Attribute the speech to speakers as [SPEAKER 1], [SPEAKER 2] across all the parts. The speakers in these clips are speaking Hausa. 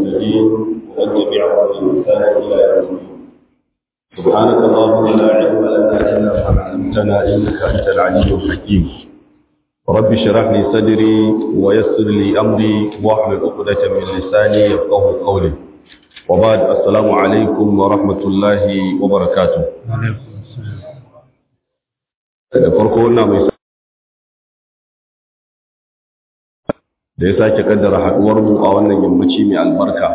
[SPEAKER 1] المرسلين ومن تبعهم بإحسان إلى يوم الدين سبحانك اللهم لا علم لنا إلا ما علمتنا إنك أنت العليم الحكيم رب اشرح لي صدري ويسر لي أمري واحلل عقدة من لساني يفقه قولي وبعد السلام عليكم ورحمة الله وبركاته da farko wannan mai da ya sake kaddara haduwar mu a wannan yammaci mai albarka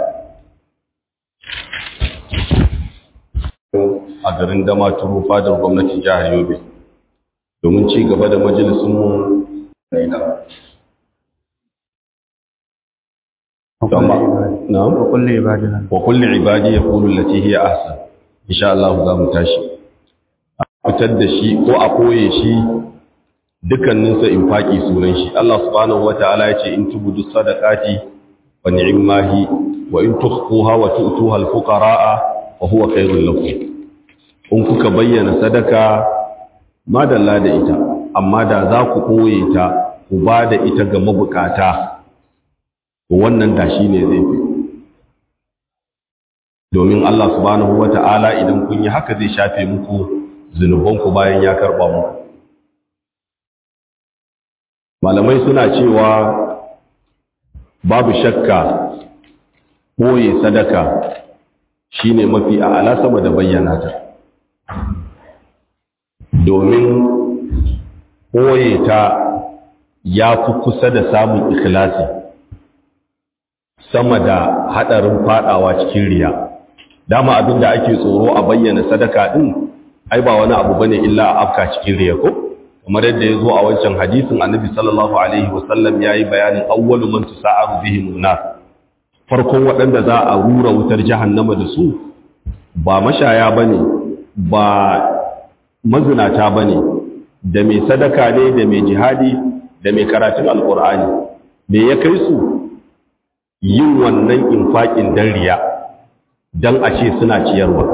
[SPEAKER 1] a garin Damaturu fadar gwamnatin jihar Yobe domin ci gaba da majalisun mu na na'am
[SPEAKER 2] wa kulli ibadina
[SPEAKER 1] wa kulli ibadi yaqulu allati hiya ahsan insha Allah za mu tashi fitar da shi ko a koye shi dukkaninsa in faƙi sunan shi Allah subhanahu wata'ala ya ce in tubudu sadaqati wa ni'mahi wa in tukhfuha wa tu'tuha al-fuqara'a wa huwa khairul lakum in kuka bayyana sadaka madalla da ita amma da za ku koye ta ku ba da ita ga mabukata to wannan da shi ne zai fi domin Allah subhanahu wata'ala idan kun yi haka zai shafe muku zunubanku bayan ya karɓa mu malamai suna cewa babu shakka ɓoye sadaka shine mafi a'ala sama da bayyana ta domin ɓoye ta ya fi kusa da samun ikhlasi sama da haɗarin faɗawa cikin riya dama abinda ake tsoro a bayyana sadaka ɗin ai ba wani abu bane illa a afka cikin riya ko kamar yadda ya zo a wancan hadisin annabi sallallahu alaihi wasallam ya yi bayanin awwalu man tusa'aru bihim nar farkon waɗanda za a rura wutar jahannama da su ba mashaya bane ba mazinata bane da mai sadaka ne da mai jihadi da mai karatun alkur'ani me ya kai su yin wannan infaƙin dan riya dan a ce suna ciyarwa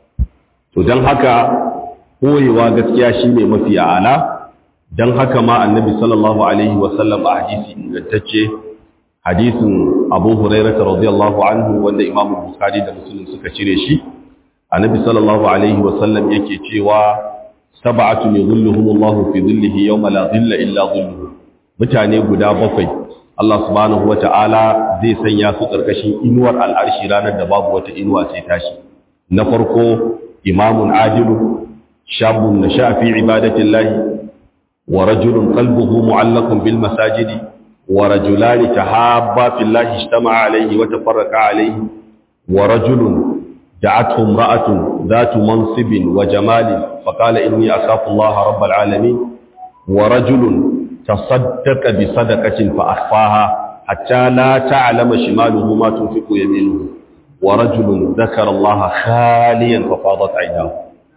[SPEAKER 1] to don haka koyewa gaskiya shi ne mafi a'ala don haka ma annabi sallallahu alaihi wasallam a hadisi ingantacce hadisin abu hurairata radiyallahu anhu wanda imam bukhari da muslim suka cire shi annabi sallallahu alaihi wasallam yake cewa sab'atu yadhilluhum Allahu fi dhillihi yawma la dhilla illa dhilluhu mutane guda bakwai Allah subhanahu wata'ala zai sanya su karkashin inuwar al'arshi ranar da babu wata inuwa sai tashi na farko imamun adilu shabun nasha fi ibadatillahi wa rajulun qalbuhu mu'allaqun bil masajidi wa rajulani tahabba fillahi ijtama'a alayhi wa tafarraqa alayhi wa rajulun da'athu imra'atun dhatu mansibin wa jamalin faqala inni akhafu Allah rabbal alamin wa rajulun tasaddaqa bi sadaqatin fa akhfaha hatta la ta'lama shimaluhu ma tunfiqu yaminuhu ورجل ذكر الله خاليا ففاضت عيناه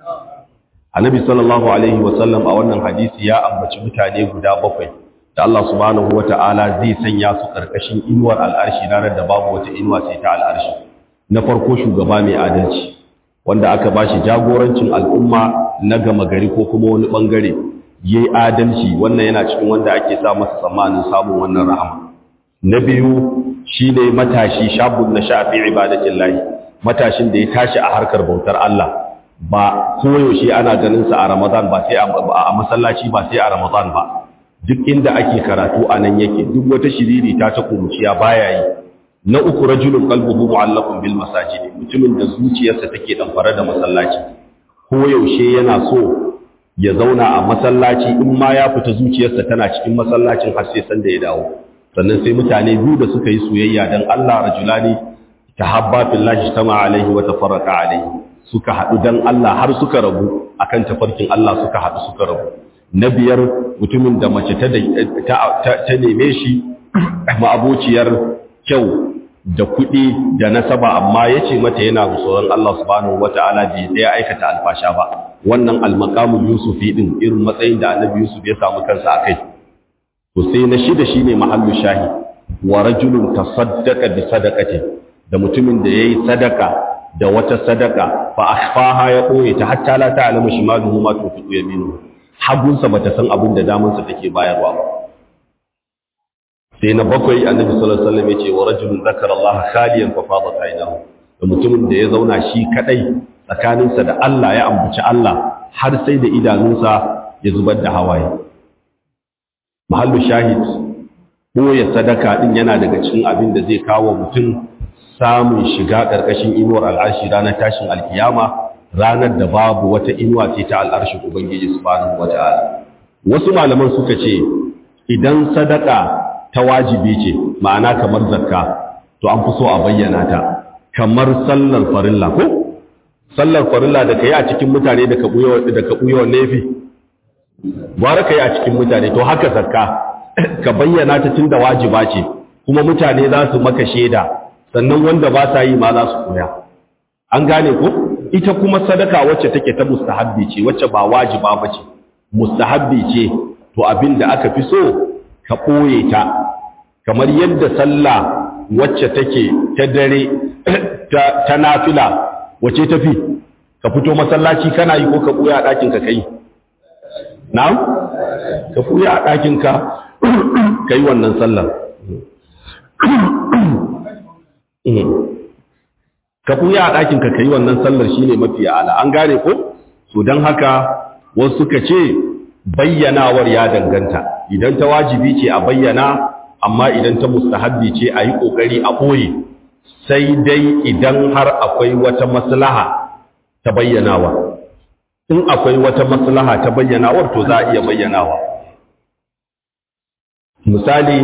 [SPEAKER 1] annabi sallallahu alaihi wasallam a wannan hadisi ya ambaci mutane guda bakwai da Allah subhanahu wata'ala zai sanya su karkashin inuwar al'arshi ranar da babu wata inuwa sai ta al'arshi na farko shugaba mai adalci wanda aka bashi jagorancin al'umma na gama gari ko kuma wani bangare yayi adalci wannan yana cikin wanda ake sa masa tsammanin samun wannan rahama na biyu shi ne matashi shabun na shafi ibadatin lahi matashin da ya tashi a harkar bautar Allah ba koyaushe ana ganinsa a ramadan ba sai a masallaci ba sai a ramadan ba duk inda ake karatu a nan yake duk wata shiriri ta ta kuruciya baya yi na uku rajulun qalbuhu mu'allaqun bil masajid mutumin da zuciyarsa take damfare da masallaci koyaushe yana so ya zauna a masallaci in ma ya fita zuciyarsa tana cikin masallacin har sai san da ya dawo sannan sai mutane biyu da suka yi soyayya don Allah rajulani tahabba fillahi tama alaihi wa tafarraqa alaihi suka haɗu don Allah har suka rabu akan tafarkin Allah suka haɗu suka rabu na biyar mutumin da mace ta ta neme shi ma'abociyar kyau da kuɗi da nasaba amma ya ce mata yana tsoron Allah subhanahu wata'ala bai ɗaya aikata alfasha ba wannan almakamun yusufi ɗin irin matsayin da annabi yusuf ya samu kansa a kai to sai na shida shine mahallu shahi wa rajulun tasaddaqa bi sadaqatin da mutumin da yayi sadaka da wata sadaka fa akhfaha ya koye ta hatta la ta'lamu shimaluhu ma tunfiqu yaminuhu hagunsa bata san abin da damansa take bayarwa ba sai na bakwai annabi sallallahu alaihi wasallam yace wa rajulun zakara Allah khaliyan fa fadat aynahu da mutumin da ya zauna shi kadai tsakaninsa da Allah ya ambaci Allah har sai da idanunsa ya zubar da hawaye mahallu shahid ya sadaka din yana daga cikin abin da zai kawo mutum samun shiga ƙarƙashin inuwar al'arshi ranar tashin alkiyama ranar da babu wata inuwa ce ta al'arshin ubangiji subhanahu wata'ala wasu malaman suka ce idan sadaka ta wajibi ce ma'ana kamar zakka to an fi so a bayyana ta kamar sallar farilla ko sallar farilla da kai a cikin mutane da ka buyo da ka buyo nefi gwara kai a cikin mutane to haka zakka ka bayyana ta tunda wajiba ce kuma mutane za su maka shaida sannan wanda ba sa yi ma za su koya an gane ko ita kuma sadaka wacce take ta mustahabbi ce wacce ba wajiba ba ce mustahabbi ce to abin da aka fi so ka ɓoye ta kamar yadda sallah wacce take ta dare ta nafila wacce ta fi ka fito masallaci kana yi ko ka ɓoye a ɗakinka ka yi na'am ka ɓoye a ɗakinka ka yi wannan sallar ka ɓuya a ɗakinka ka yi wannan sallar shine mafi ala an gane ko so don haka wasu suka ce bayyanawar ya danganta idan ta wajibi ce a bayyana amma idan ta mustahabbi ce a yi ƙoƙari a ɓoye sai dai idan har akwai wata maslaha ta bayyanawa in akwai wata maslaha ta bayyanawar to za a iya bayyanawa misali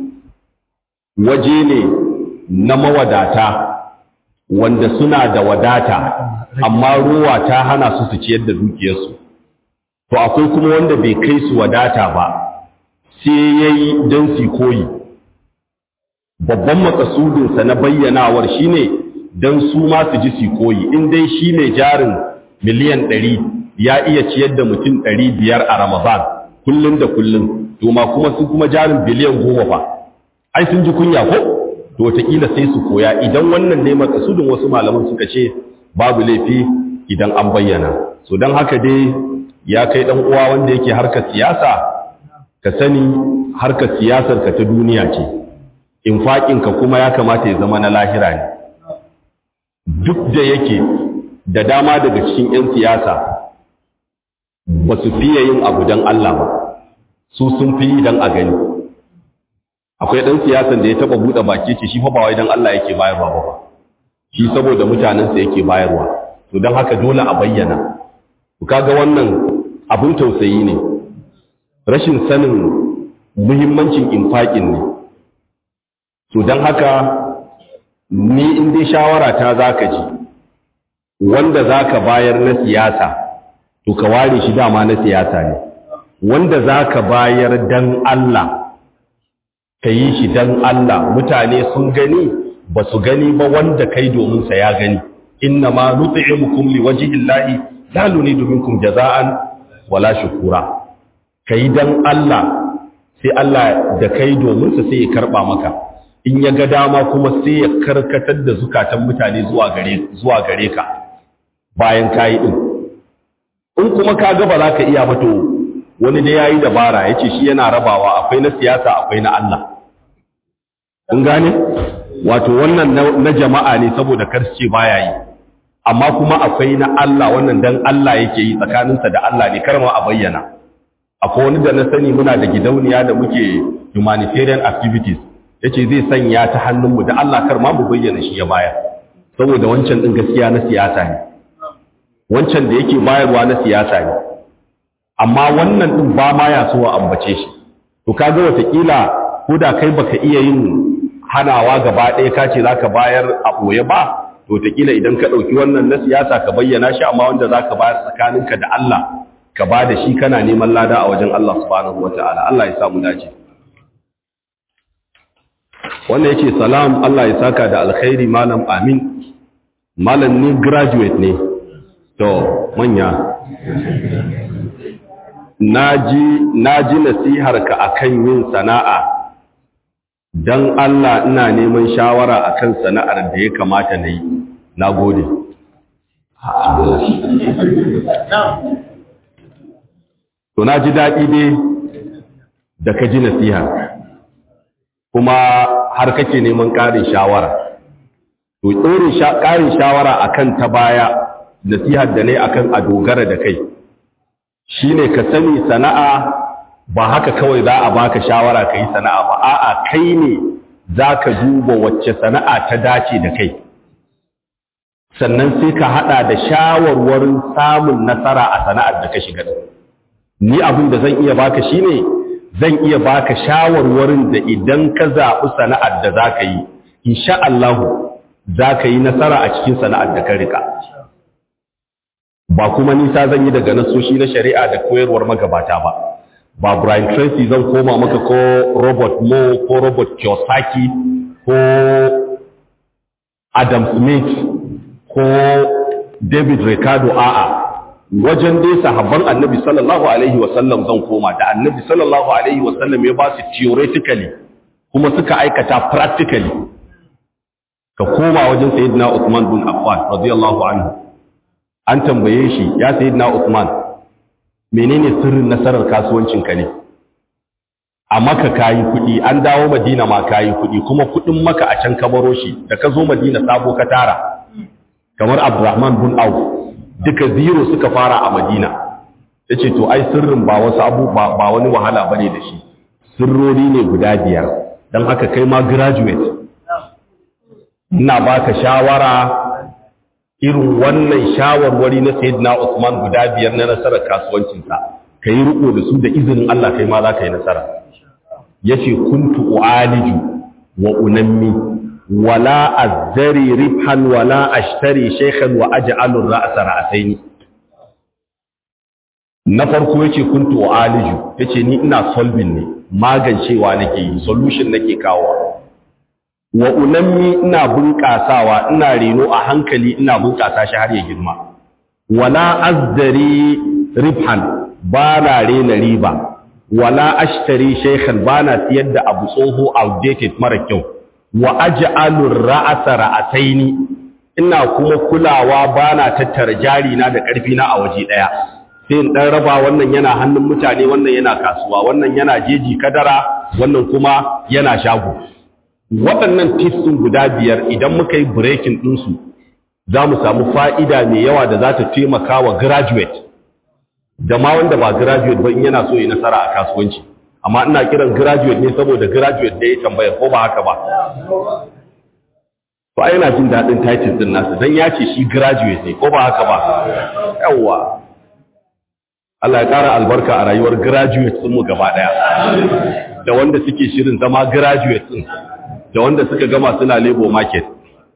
[SPEAKER 1] waje ne na mawadata wanda suna da wadata amma ruwa ta hana su su ciyar da dukiyarsu to akwai kuma wanda bai kai su wadata ba sai ya yi don su koyi babban makasudinsa na bayyanawar shine don su ma su ji su koyi in dai shi ne jarin miliyan ɗari ya iya ciyar da mutum ɗari biyar a ramadan kullum da kullum to ma kuma su kuma jarin biliyan goma fa ai sun ji kunya ko to wataƙila sai su koya idan wannan ne makasudin wasu malaman suka ce babu laifi idan an bayyana so don haka dai ya kai ɗan uwa wanda yake harkar siyasa ka sani harkar siyasar ka ta duniya ce infaƙinka kuma ya kamata ya zama na lahira ne duk da yake da dama daga cikin 'yan siyasa ba su fiye yin abu don Allah ba su sun fi yi don a gani akwai ɗan siyasan da ya taɓa buɗe baki ce shi fa ba wai don Allah yake bayarwa ba shi saboda mutanensa yake bayarwa to don haka dole a bayyana ku kaga wannan abin tausayi ne rashin sanin muhimmancin infaƙin ne to don haka ni in dai shawara ta zaka ji wanda zaka bayar na siyasa to ka ware shi dama na siyasa ne wanda zaka bayar dan Allah ka yi shi dan Allah mutane sun gani ba su gani ba wanda kai domin sa ya gani inna ma nut'imukum liwajhi llahi la nuridu minkum jaza'an wala shukura kai dan Allah sai Allah da kai domin sa sai ya karba maka in ya ga dama kuma sai ya karkatar da zukatan mutane zuwa gare zuwa gare ka bayan kai din in kuma ka ga ba za ka iya ba to wani da yayi dabara yace shi yana rabawa akwai na siyasa akwai na Allah kun gane wato wannan na jama'a ne saboda karshe baya yi amma kuma akwai na Allah wannan dan Allah yake yi tsakaninsa da Allah ne karma a bayyana akwai wani da na sani muna da gidauniya da muke humanitarian activities yace zai sanya ta hannunmu da Allah kar ma mu bayyana shi ya bayar saboda wancan din gaskiya na siyasa ne wancan da yake bayarwa na siyasa ne amma wannan din ba ma ya so a ambace shi to kaga watakila ko da kai baka iya yin hanawa gaba ɗaya ka ce zaka bayar a ɓoye ba to wataƙila idan ka ɗauki wannan na siyasa ka bayyana shi amma wanda za ka bayar tsakaninka da Allah ka ba da shi kana neman lada a wajen Allah subhanahu wa ta'ala Allah ya samu dace wannan ya ce salam Allah ya saka da alkhairi malam amin malam ni graduate ne to manya na ji nasiharka akan yin sana'a don Allah ina neman shawara akan sana'ar da ya kamata na yi na gode to na ji daɗi dai da ka ji nasiha kuma har kake neman ƙarin shawara to tsorin ƙarin shawara akan ta baya nasihar da ne akan a dogara da kai shine ka sani sana'a ba haka kawai za a baka shawara ka yi sana'a ba a'a kai ne za ka duba wacce sana'a ta dace da kai sannan sai ka hada da shawarwarin samun nasara a sana'ar da ka shiga ni abin da zan iya baka shine zan iya baka shawarwarin da idan ka zaɓi sana'ar da za ka yi insha Allah za ka yi nasara a cikin sana'ar da ka rika ba kuma nisa zan yi daga nasoshi na shari'a da koyarwar magabata ba ba Brian Tracy zan koma maka ko Robert Moore ko Robert Kiyosaki ko Adam Smith ko David Ricardo a'a wajen dai sahabban Annabi sallallahu alaihi wasallam zan koma da Annabi sallallahu alaihi wasallam ya ba su theoretically kuma suka aikata practically ka koma wajen Sayyidina Uthman bin Affan radiyallahu anhu an tambaye shi ya Sayyidina Uthman menene sirrin nasarar kasuwancinka ne a maka kayi kuɗi an dawo madina ma kayi kuɗi kuma kuɗin maka a can ka baro shi da ka zo madina sabo ka tara kamar abdurrahman bin auf duka zero suka fara a madina ya ce to ai sirrin ba wasu abu ba wani wahala ba ne da shi sirrori ne guda biyar don haka kai ma graduate ina baka shawara irin wannan shawarwari na sayyidina Usman guda biyar na nasarar kasuwancinsa ka yi riko da su da izinin Allah kai ma za ka yi nasara ya ce kuntu u'aliju wa unammi wala azzari ribhan wala ashtari shaykhan wa aj'alu ra'sa ra'saini na farko yace kuntu u'aliju yace ni ina solving ne magancewa nake yi solution nake kawo wa unammi ina bunƙasawa ina reno a hankali ina bunƙasa shi har ya girma wala azdari ribhan ba na rena riba wala ashtari shaykhan ba na siyar da abu tsoho outdated mara kyau wa aj'alu ra'asa ra'asaini ina kuma kulawa ba na tattara jari na da ƙarfi na a waje ɗaya sai in ɗan raba wannan yana hannun mutane wannan yana kasuwa wannan yana jeji kadara wannan kuma yana shago waɗannan tips guda biyar idan muka yi breaking ɗinsu za mu samu fa'ida mai yawa da za ta taimaka wa graduate da ma wanda ba graduate ba in yana so yi nasara a kasuwanci amma ina kiran graduate ne saboda graduate da ya tambaya ko ba haka ba ba yana jin daɗin title ɗin nasa don ya ce shi graduate ne ko ba haka ba yawwa Allah ya ƙara albarka a rayuwar graduate mu gaba ɗaya da wanda suke shirin zama graduate ɗin da wanda suka gama suna labor market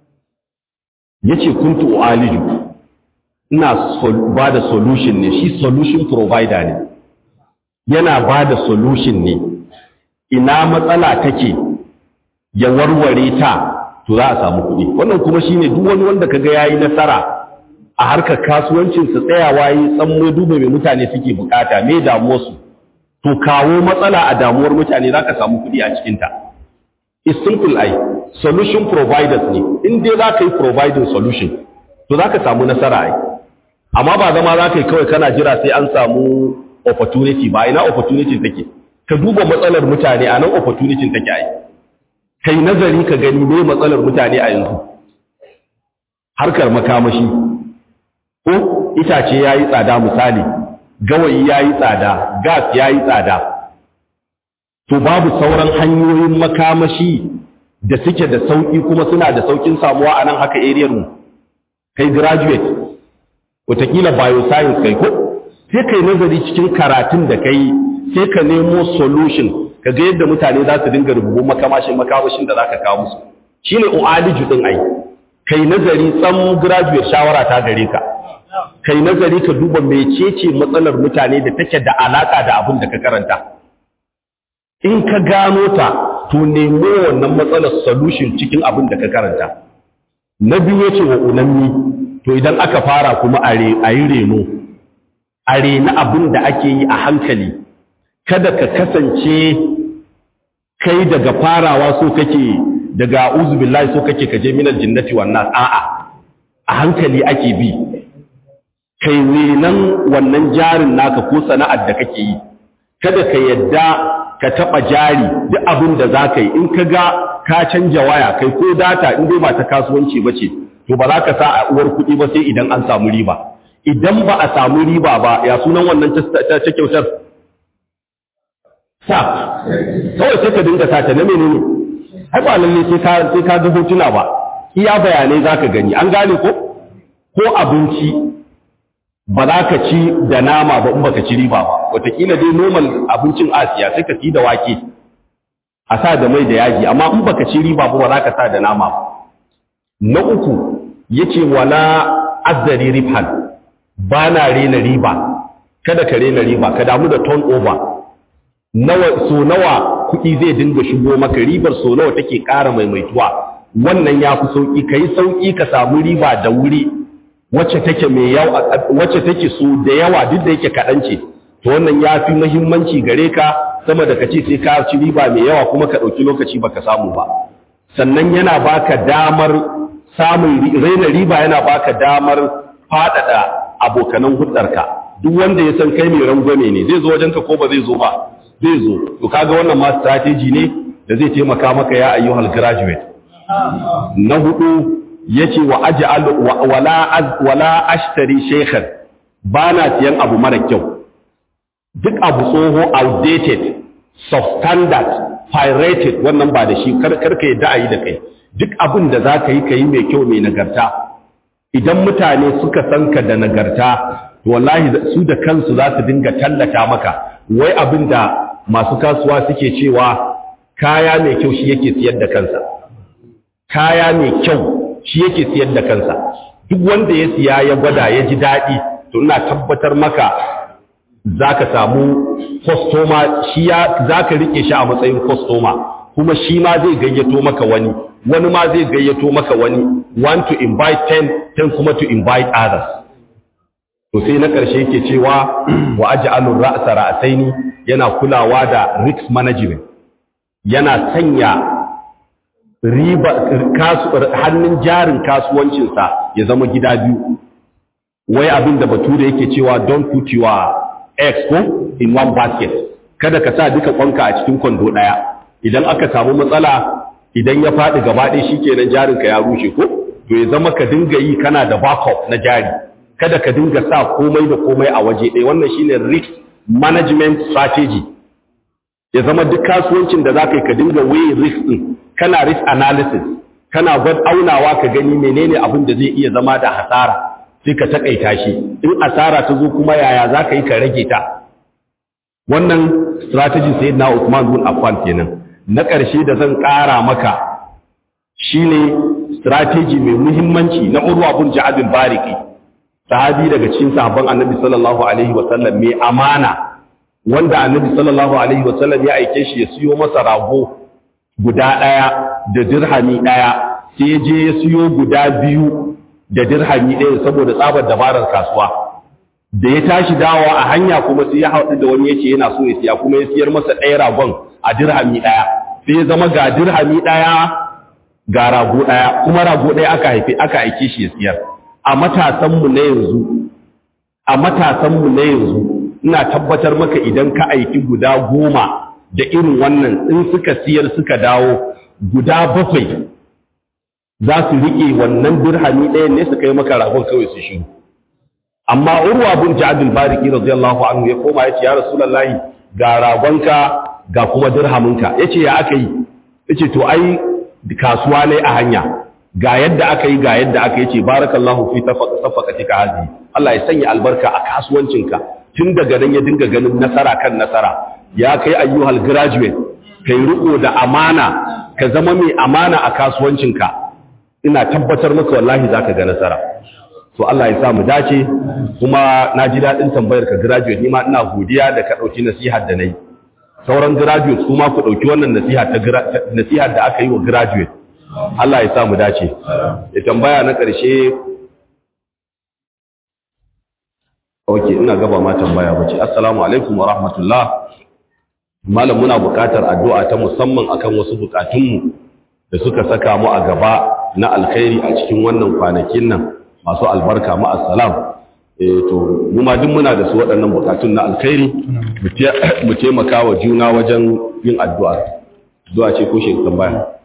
[SPEAKER 1] yace kuntu aliju ina ba da solution ne shi solution provider ne yana ba da solution ne ina matsala take ya warware ta to za a samu kuɗi wannan kuma shine duk wani wanda kaga yayi nasara a harkar kasuwancin su tsayawa yi tsammo duba mai mutane suke bukata me damuwar su to kawo matsala a damuwar mutane zaka samu kuɗi a cikin ta is simple ai solution providers ne in dai za ka yi providing solution to za ka samu nasara ai amma ba zama za ka yi kawai kana jira sai an samu opportunity ba ina opportunity take ka duba matsalar mutane a nan opportunity take ai kai nazari ka gani me matsalar mutane a yanzu harkar makamashi ko itace ya yi tsada misali gawayi ya yi tsada gas ya yi tsada to babu sauran hanyoyin makamashi da suke da sauƙi kuma suna da sauƙin samuwa a nan haka ariyar mu kai graduate wataƙila bioscience kai ko sai kai nazari cikin karatun da kai sai ka nemo solution ka ga yadda mutane za su dinga rububun makamashin makamashin da za ka kawo musu shi ne u'aliju ɗin ai kai nazari tsam graduate shawara ta gare ka kai nazari ka duba mecece matsalar mutane da take da alaka da abin da ka karanta in ka gano ta to nemo wannan matsalar solution cikin abin da ka karanta na biyu yace wa unammi to idan aka fara kuma a yi reno a rena abin da ake yi a hankali kada ka kasance kai daga farawa so kake daga uzubillahi so kake kaje minal jinnati wan nas a'a a hankali ake bi kai renan wannan jarin naka ko sana'ar da kake yi kada ka yadda ka taɓa jari duk abin da za ka yi in ka ga ka canja waya kai ko data in dai ba ta kasuwanci ba ce to ba za ka sa a uwar kuɗi ba sai idan an samu riba idan ba a samu riba ba ya sunan wannan ta kyautar sa kawai sai ka dinga sa ta na menene ai ba lalle sai ka sai ka ga hotuna ba iya bayanai za ka gani an gane ko ko abinci ba za ka ci da nama ba in baka ci riba ba wataƙila dai normal abincin asiya sai ka ci da wake a sa da mai da yaji amma in baka ci riba ba ba za ka sa da nama ba na uku yace wala azzari ribhan ba na rena riba kada ka rena riba ka damu da turnover nawa so nawa kuɗi zai dinga shigo maka ribar so nawa take ƙara maimaituwa wannan ya fi sauƙi ka yi sauƙi ka samu riba da wuri wacce take mai yawa wacce take so da yawa duk da yake kaɗan ce to wannan ya fi muhimmanci gare ka sama da ka ce sai ka ci riba mai yawa kuma ka ɗauki lokaci baka samu ba sannan yana baka damar samun raina riba yana baka damar faɗaɗa abokanan hudarka duk wanda ya san kai mai rangwame ne zai zo wajenka ko ba zai zo ba zai zo to kaga wannan ma strategy ne da zai taimaka maka ya ayyuhal graduate na hudu yace wa aj'al wala wala ashtari shaykhan bana siyan abu mara kyau duk abu tsoho outdated substandard pirated wannan ba da shi karka yadda ayi da kai duk abin da zaka yi kai mai kyau mai nagarta idan mutane suka san ka da nagarta to wallahi su da kansu za su dinga tallata maka wai abin da masu kasuwa suke cewa kaya mai kyau shi yake siyar da kansa kaya mai kyau shi yake siyar da kansa duk wanda ya siya ya gwada ya ji daɗi to ina tabbatar maka za ka samu kwastoma shi ya za ka riƙe shi a matsayin kwastoma kuma shi ma zai gayyato maka wani wani ma zai gayyato maka wani one to invite ten ten kuma to invite others to sai na ƙarshe yake cewa wa aj'alur ra'sa ra'saini yana kulawa da risk management yana sanya riba hannun jarin kasuwancinsa ya zama gida biyu wai abin da bature yake cewa don't put your eggs ko in one basket kada ka sa duka kwanka a cikin kwando ɗaya idan aka samu matsala idan ya faɗi gaba ɗaya shikenan jarinka ya rushe ko to ya zama ka dinga yi kana da backup na jari kada ka dinga sa komai da komai a waje ɗaya wannan shine risk management strategy ya zama duk kasuwancin da za ka yi ka dinga weigh risk ɗin kana risk analysis kana gwad aunawa ka gani menene abin da zai iya zama da hasara sai ka takaita shi in asara ta zo kuma yaya za ka yi ka rage ta wannan strategy sai na Usman bin Affan kenan na ƙarshe da zan ƙara maka shine strategy mai muhimmanci na Urwa bin Ja'ad al-Bariki sahabi daga cikin sahabban Annabi sallallahu alaihi wa sallam mai amana wanda Annabi sallallahu alaihi wa sallam ya aike shi ya siyo masa rago guda ɗaya da dirhami ɗaya sai je ya siyo guda biyu da dirhami ɗaya saboda tsabar dabarar kasuwa da ya tashi dawa a hanya kuma sai ya haɗu da wani yace yana so ya siya kuma ya siyar masa ɗaya ragon a dirhami ɗaya sai ya zama ga dirhami ɗaya ga rago ɗaya kuma rago ɗaya aka haife aka aike shi ya siyar a matasanmu na yanzu a matasanmu na yanzu ina tabbatar maka idan ka aiki guda goma da irin wannan in suka siyar suka dawo guda bakwai za su riƙe wannan dirhami ɗayan ne su kai maka ragon kawai su shiru amma urwa bin ja'adul bariki radiyallahu anhu ya koma yace ya rasulullahi ga ragonka ga kuma dirhaminka yace ya aka yi yace to ai kasuwa ne a hanya ga yadda aka yi ga yadda aka yace barakallahu fi safaqatika hazi Allah ya sanya albarka a kasuwancinka tun daga nan ya dinga ganin nasara kan nasara ya kai ayyuhal graduate kai riko da amana ka zama mai amana a kasuwancinka ina tabbatar maka wallahi zaka ga nasara to Allah ya sa mu dace kuma na ji daɗin tambayar ka graduate ni ma ina godiya da ka ɗauki nasihar da nayi sauran graduate kuma ku ɗauki wannan nasiha ta nasihar da aka yi wa graduate Allah ya sa mu dace ya tambaya na ƙarshe okay ina gaba ma tambaya bace assalamu alaikum wa rahmatullah malam muna buƙatar addu'a ta musamman akan wasu buƙatunmu da suka saka mu a gaba na alkhairi a cikin wannan kwanakin nan masu albarka ma'assalam eh to mu ma duk muna da su waɗannan bukatun na alkhairi mu taimaka wa juna wajen yin addu'a addu'a ce ko shi tambaya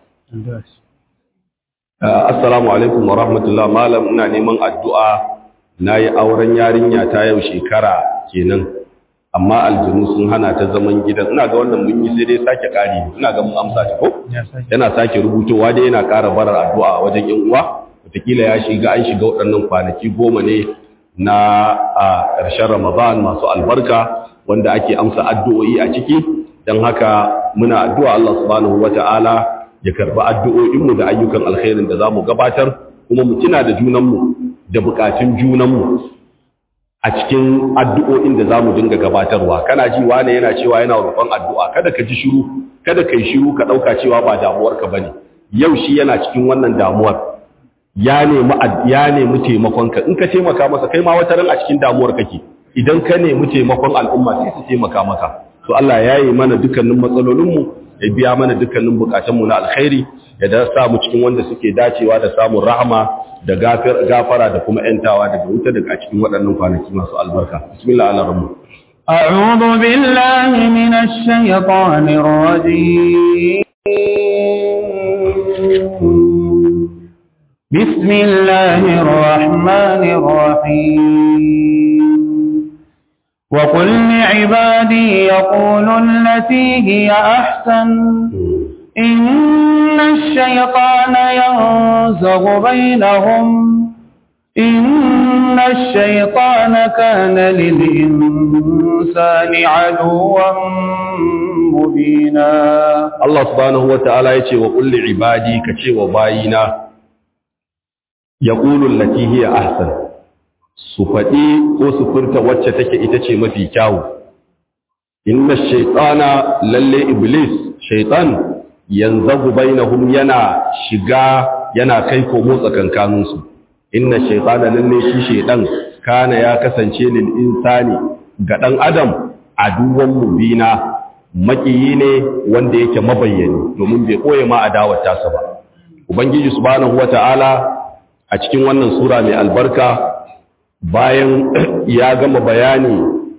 [SPEAKER 1] assalamu alaikum wa rahmatullah malam ina neman addu'a nayi auren yarinya ta yau shekara kenan amma aljinu sun hana ta zaman gidan ina ga wannan mun yi sai dai sake kari ina ga mun amsa ta ko yana sake rubutowa dai yana ƙara barar addu'a wajen yan uwa wataƙila ya shiga an shiga waɗannan kwanaki goma ne na a ƙarshen ramadan masu albarka wanda ake amsa addu'o'i a ciki don haka muna addu'a Allah subhanahu wata'ala ya karɓi addu'o'inmu da ayyukan alkhairin da za mu gabatar kuma mu tuna da junanmu da buƙatun junanmu a cikin addu'o'in da za mu dinga gabatarwa kana ji wane yana cewa yana roƙon addu'a kada ka ji shiru kada ka yi shiru ka ɗauka cewa ba damuwarka ba ne yau shi yana cikin wannan damuwar ya nemi ya nemi taimakonka in ka taimaka masa kai ma wata ran a cikin damuwar kake idan ka nemi taimakon al'umma sai su taimaka maka to Allah ya yi mana dukkanin matsalolinmu ya biya mana dukkanin bukatunmu na alkhairi ya da sa mu cikin wanda suke dacewa da samun rahama da gafara da kuma ‘yantawa daga wuta daga cikin waɗannan kwanaki masu albarka. Bismillah ala rabu.
[SPEAKER 2] أعوذ بالله من الشيطان الرجيم بسم الله الرحمن الرحيم وقل لعبادي يقولوا التي هي أحسن إن الشيطان ينزغ بينهم إن الشيطان كان للإنسان عدوا مبينا
[SPEAKER 1] Allah subhanahu wa ta'ala ya ce wa ƙulli ibadi ka ce wa bayina ya ƙulun hiya ahsan su faɗi ko su furta wacce take ita ce mafi kyawu inna shaitana lalle iblis shaitan yanzagu bainahum yana shiga yana kai komo tsakankaninsu inna shaitana lalle shi shaitan kana ya kasance lil insani ga dan adam aduwan mubina makiyi ne wanda yake mabayyani domin bai koye ma adawar tasa ba ubangiji subhanahu wataala a cikin wannan sura mai albarka bayan ya gama bayani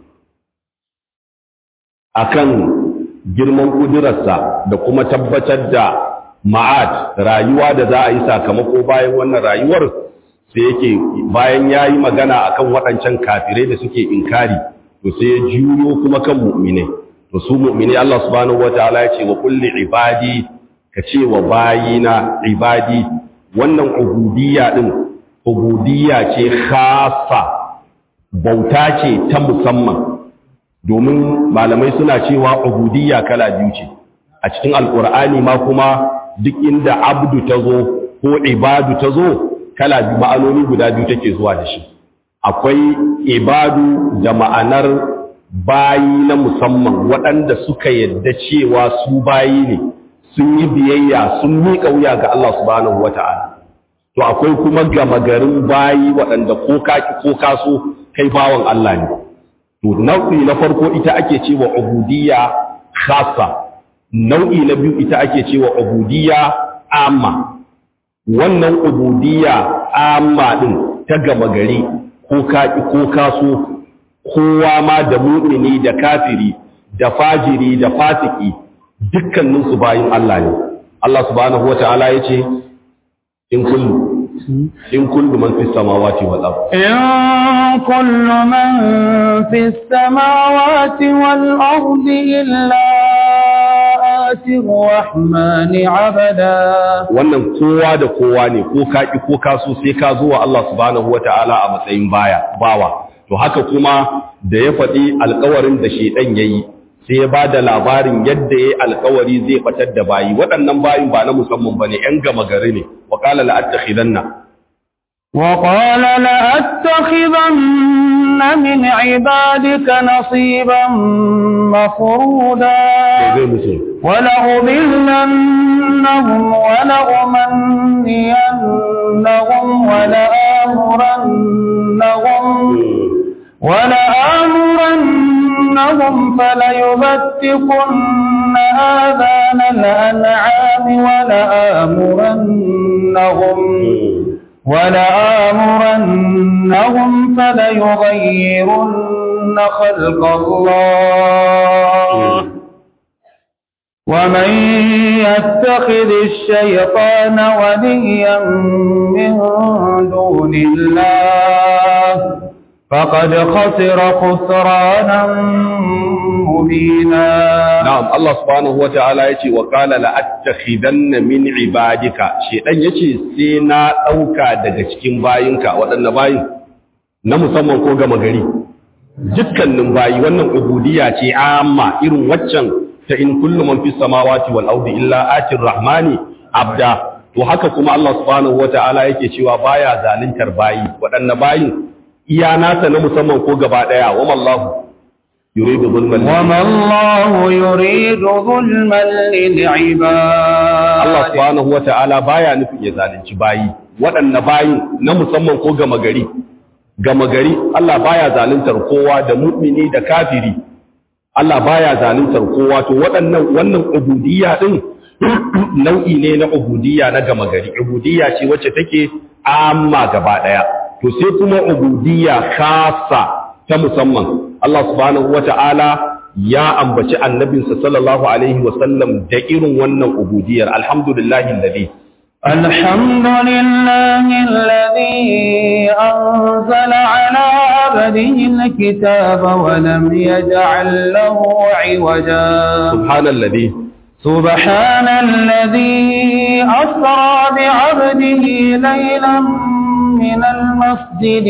[SPEAKER 1] akan girman kudurarsa da kuma tabbatar da ma'ad rayuwa da za a yi sakamako bayan wannan rayuwar sai yake bayan ya yi magana akan waɗancan kafirai da suke inkari to sai ya juyo kuma kan mu'minai to su mu'minai Allah subhanahu wataala ya ce wa kulli ibadi ka ce wa bayina ibadi wannan ubudiyya din ubudiyya ce khassa bauta ce ta musamman domin malamai suna cewa ubudiyya kala biyu ce a cikin alkur'ani ma kuma duk inda abdu ta zo ko ibadu ta zo kala biyu ma'anoni guda biyu take zuwa da shi akwai ibadu da ma'anar bayi na musamman waɗanda suka yadda cewa su bayi ne sun yi biyayya sun miƙa wuya ga Allah subhanahu wata'ala to akwai kuma gama garin bayi waɗanda ko kaki ko kaso kai bawan Allah ne to nau'i na farko ita ake cewa ubudiyya khassa nau'i na biyu ita ake cewa ubudiyya amma wannan ubudiyya amma din ta gama gari ko kaki ko kaso kowa ma da mu'mini da kafiri da fajiri da fasiki dukkanin su bayin Allah ne Allah subhanahu wata'ala yace in kullu in kullu man fis samawati wal ardh
[SPEAKER 2] إن كل من في السماوات والأرض إلا آتي الرحمن عبدا
[SPEAKER 1] wannan kowa da kowa ne ko kaki ko kaso sai ka zo wa Allah subhanahu wata'ala a matsayin baya bawa to haka kuma da ya faɗi alkawarin da shedan yayi sai ya bada labarin yadda yayi alkawari zai fatar da bayi waɗannan bayin ba na musamman bane yan gama gari ne wa qala la attakhidanna
[SPEAKER 2] وقال لأتخذن من عبادك نصيبا مفرودا
[SPEAKER 1] zai musu
[SPEAKER 2] ولأضلنهم ولأمنينهم ولآمرنهم ولآمرنهم فليبتكن آذان الأنعام ولآمرنهم ولآمرنهم فليغيرن خلق الله ومن يتخذ الشيطان وليا من دون الله فقد خسر خسرانا مبينا
[SPEAKER 1] na'am Allah subhanahu wata'ala yace wa qala la attakhidanna min ibadika shedan yace sai na dauka daga cikin bayinka wadannan bayin na musamman ko gama gari dukkanin bayi wannan ubudiyya ce amma irin waccan ta in kullu man fis samawati wal ardi illa atir rahmani abda to haka kuma Allah subhanahu wata'ala yake cewa baya zaluntar bayi wadannan bayin iya nasa na musamman ko gaba daya wa mallahu yuridu zulman
[SPEAKER 2] وما الله يريد ظلما للعباد
[SPEAKER 1] Allah subhanahu wa ta'ala baya nufin ya zalunci bayi, waɗanne bayi na musamman ko gama gari. Gama gari, Allah baya zaluntar kowa da mu'mini da kafiri. Allah baya zaluntar kowa, to waɗannan wannan ubudiyya ɗin nau'i ne na ubudiyya na gama gari. Ubudiyya ce wacce take amma gaba ɗaya. To sai kuma ubudiyya khasa ta musamman. Allah subhanahu wa ta'ala ya ambaci annabinsa sallallahu alaihi wasallam da irin wannan ubudiyar alhamdulillahi alladhi
[SPEAKER 2] الحمد لله الذي أنزل على عبده الكتاب ولم يجعل له عوجا
[SPEAKER 1] subhanalladhi
[SPEAKER 2] سبحان الذي أسرى بعبده ليلا من المسجد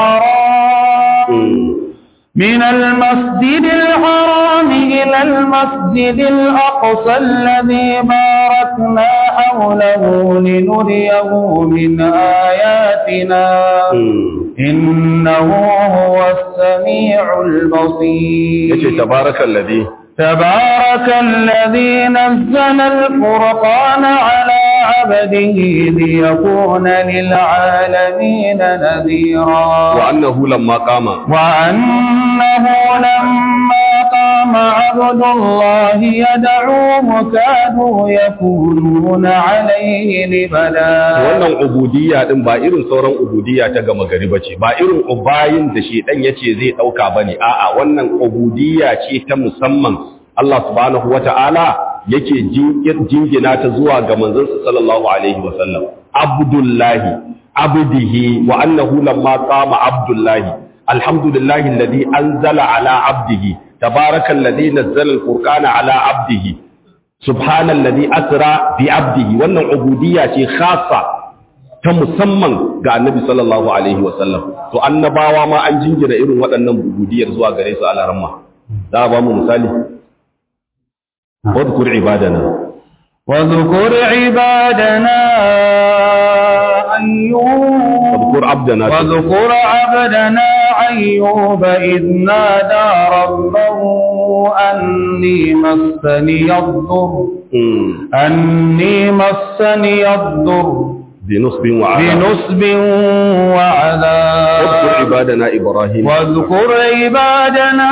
[SPEAKER 2] الحرام من المسجد الحرام إلى المسجد الأقصى الذي باركنا حوله لنريه من آياتنا إنه هو السميع
[SPEAKER 1] yace
[SPEAKER 2] البصير
[SPEAKER 1] tabarakalladhi
[SPEAKER 2] تبارك الذي نزل الفرقان على عبده ليكون للعالمين نذيرا
[SPEAKER 1] wa annahu lamma qama
[SPEAKER 2] وأنه لما قام عبد الله يدعوه كادوا يكونون عليه لبدا
[SPEAKER 1] wannan ubudiyya din ba irin sauran ubudiyya ta gama gari bace ba irin ubayin da shedan yace zai dauka bane a'a wannan ubudiyya ce ta musamman Allah subhanahu wata'ala yake jingir- jingina ta zuwa ga manzon sallallahu alaihi wasallam abdullahi abdihi wa annahu lamma qama abdullahi alhamdulillahi alladhi anzala ala abdihi tabarakallazi nazzala alfurqana ala abdihi subhanalladhi asra bi abdihi wannan ubudiyya ce khassa ta musamman ga annabi sallallahu alaihi wasallam to annabawa ma an jingina irin waɗannan ubudiyar zuwa gare su a laramma za a ba mu misali wadkur ibadana
[SPEAKER 2] واذكر عبادنا أيوب
[SPEAKER 1] wadkur abdana
[SPEAKER 2] واذكر عبدنا أيوب إذ نادى ربه أني مسني الضر
[SPEAKER 1] Mm,
[SPEAKER 2] أني مسني الضر
[SPEAKER 1] بنصب وعذاب
[SPEAKER 2] بنصب
[SPEAKER 1] واذكر
[SPEAKER 2] وعذاب
[SPEAKER 1] عبادنا ابراهيم
[SPEAKER 2] واذكر عبادنا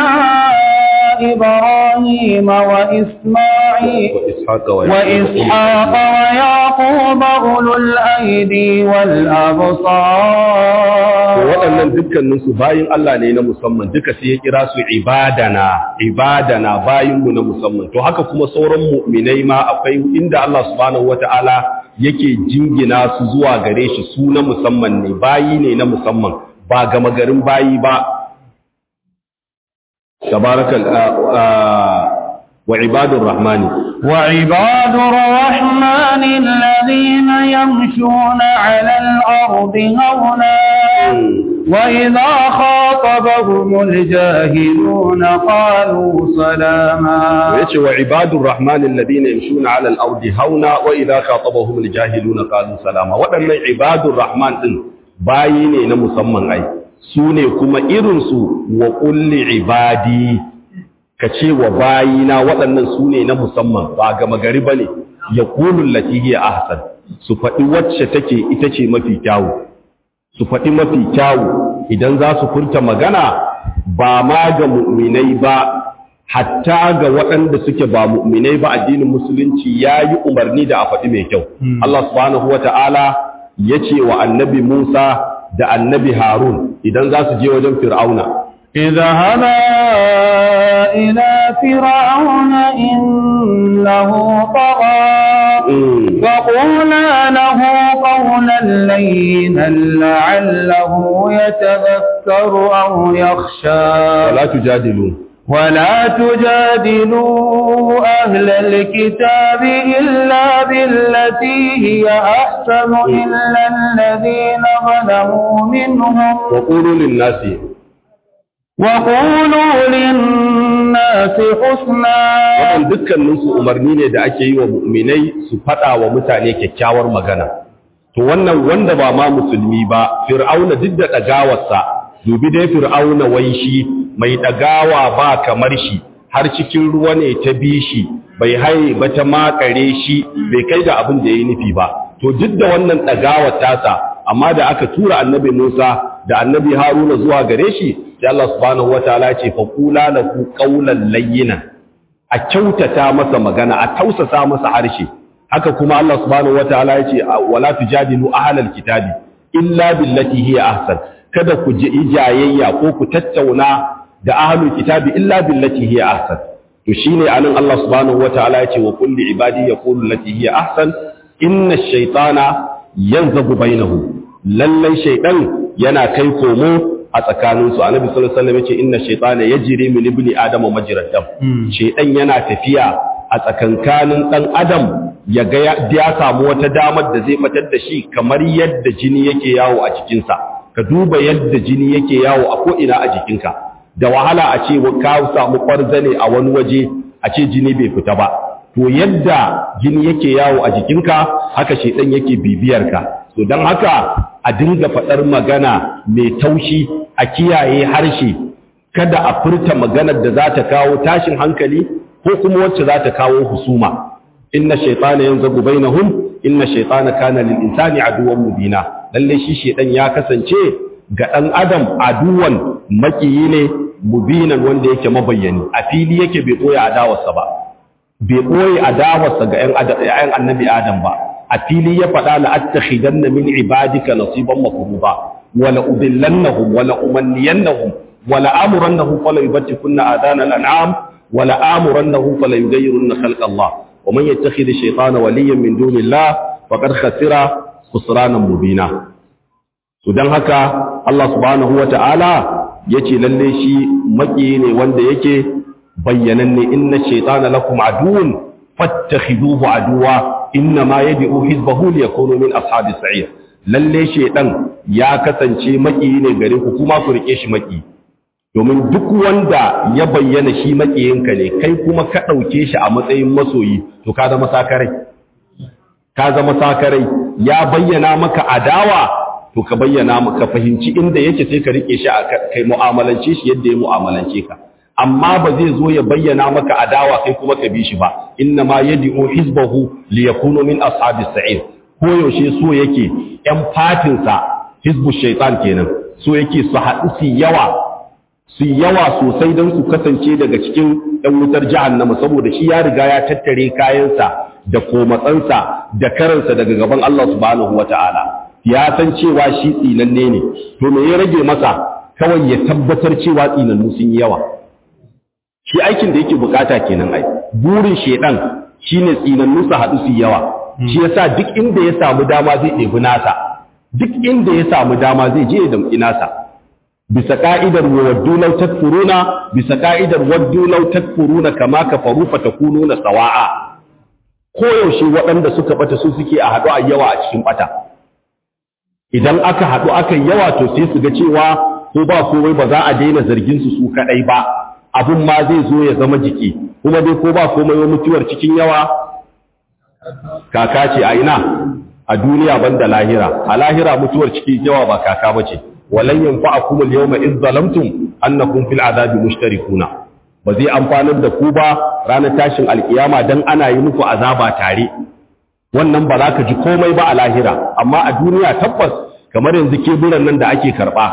[SPEAKER 2] إبراهيم وإسماعيل
[SPEAKER 1] واسحاق
[SPEAKER 2] وإسحاق ويعقوب أولو الأيدي والأبصار
[SPEAKER 1] waɗannan dukkaninsu bayin Allah ne na musamman duka sai ya kira su ibadana ibadana bayinmu na musamman to haka kuma sauran mu'minai ma akwai inda Allah subhanahu wata'ala yake jingina su zuwa gare shi su na musamman ne bayi ne na musamman ba gama garin bayi ba tabarakal wa ibadur rahmani
[SPEAKER 2] وعباد الرحمن الذين يمشون على الأرض هونا وإذا خاطبهم الجاهلون قالوا سلاما
[SPEAKER 1] yace wa ibadur rahmani alladhina yamshuna 'ala al-ardi hauna wa idha khatabahum al-jahiluna qalu salama wadannan ibadur rahman din bayi ne na musamman ai su ne kuma irin su wa kulli ibadi kace wa bayina waɗannan su ne na musamman ba ga magari bane yaqulu allati hiya ahsan su faɗi wacce take ita ce mafi kyawu su faɗi mafi kyawu idan za su furta magana ba ma ga mu'minai ba hatta ga waɗanda suke ba mu'minai ba addinin musulunci ya yi umarni da a faɗi mai kyau. Allah subhanahu wa ta'ala yace wa annabi Musa da annabi Harun idan za su je wajen Fir'auna
[SPEAKER 2] اذهبا إلى فرعون إنه طغى فقولا له قولا لينا لعله يتذكر أو يخشى
[SPEAKER 1] wala tujadilu
[SPEAKER 2] ولا تجادلوا أهل الكتاب إلا بالتي هي أحسن إلا الذين ظلموا منهم
[SPEAKER 1] wa qulu lin nasi
[SPEAKER 2] وقولوا للناس حسنا
[SPEAKER 1] wannan dukkanin su umarni ne da ake yi wa mu'minai su fada wa mutane kyakkyawar magana to wannan wanda ba ma musulmi ba fir'auna duk da dagawarsa dubi dai fir'auna wai shi mai dagawa ba kamar shi har cikin ruwa ne ta bi shi bai haye ba ta makare shi bai kai da abin da yayi nufi ba to duk da wannan dagawar tasa amma da aka tura annabi Musa da annabi Haruna zuwa gare shi sai Allah subhanahu wataala ya ce fa qula lahu qawlan layyinan a kyautata masa magana a tausasa masa harshe haka kuma Allah subhanahu wataala ya ce wala tujadilu ahlal kitabi illa billati hiya ahsan kada ku ji ijayayya ko ku tattauna da ahlul kitabi illa billati hiya ahsan to shine anan Allah subhanahu wataala ya ce wa kulli ibadi yaqulu allati hiya ahsan inna ash-shaytana yanzabu bainahu lallai shaydan yana kai komo a tsakaninsu annabi sallallahu alaihi wasallam yace inna shaytana yajri min ibni adama majrad dam shaytan yana tafiya a tsakankanin dan adam ya ga ya samu wata damar da zai fitar da shi kamar yadda jini yake yawo a jikinsa ka duba yadda jini yake yawo a ko ina a jikinka da wahala a ce ka samu kwarzane a wani waje a ce jini bai fita ba to yadda jini yake yawo a jikinka haka shaytan yake bibiyarka to don haka a dinga faɗar magana mai taushi a kiyaye harshe kada a furta maganar da za ta kawo tashin hankali ko kuma wacce za ta kawo husuma inna shaytana yanzagu bainahum inna shaytana kana lil insani aduwwan mubina lalle shi shaytan ya kasance ga dan adam aduwan makiyi ne mubinan wanda yake mabayyani a fili yake bai boye adawarsa ba bai boye adawarsa ga ƴan annabi adam ba a fili ya faɗa la'attakhidanna min ibadika nasiban mafruḍa wala udillannahum wala umanniyannahum wala amurannahum fala yubtikunna adana al'am wala amurannahum fala yughayyirunna khalqa Allah wa man yattakhidh ash-shaytana waliyan min dunillah faqad khasira khusranan mubina to dan haka Allah subhanahu wata'ala yace lalle shi maki ne wanda yake bayyananne inna ash-shaytana lakum aduwwun fattakhiduhu aduwa inna ma yad'u hizbahu liyakunu min ashabis sa'ir lalle shedan ya kasance maki ne gare ku kuma ku rike shi maki domin duk wanda ya bayyana shi makiyinka ne kai kuma ka dauke shi a matsayin masoyi to ka zama sakarai ka zama sakarai ya bayyana maka adawa to ka bayyana maka fahimci inda yake sai ka rike shi kai mu'amalance shi yadda ya mu'amalance ka amma ba zai zo ya bayyana maka adawa kai kuma ka bi shi ba inna ma yad'u hizbahu li yakunu min ashabis sa'ir ko yaushe so yake yan fatin sa hizbu shaytan kenan so yake su haɗu su yawa su yawa sosai don su kasance daga cikin ɗan wutar jahannama saboda shi ya riga ya tattare kayansa da komatsansa da karansa daga gaban Allah subhanahu wata'ala ya san cewa shi tsinanne ne to me ya rage masa kawai ya tabbatar cewa tsinannu sun yi yawa shi aikin da yake bukata kenan ai burin shedan shine tsinannu su haɗu su yawa shi yasa duk inda ya samu dama zai ɗebi nasa duk inda ya samu dama zai je ya damƙi nasa bisa ka'idar waddu law takfuruna bisa ka'idar waddu law takfuruna kama kafaru fatakununa sawa'a ko yaushe waɗanda suka bata su suke a haɗu a yawa a cikin bata idan aka haɗu aka yawa to sai su ga cewa ko ba komai ba za a daina zargin su su kaɗai ba abun ma zai zo ya zama jiki kuma dai ko ba komai wa mutuwar cikin yawa kaka ce a ina a duniya banda lahira a lahira mutuwar cikin yawa ba kaka bace walan yanfa'akum al-yawma idh zalamtum annakum fil azabi mushtarikuna ba zai amfanar da ku ba ranar tashin alkiyama dan ana yi muku azaba tare wannan ba za ka ji komai ba a lahira amma a duniya tabbas kamar yanzu keburan nan da ake karba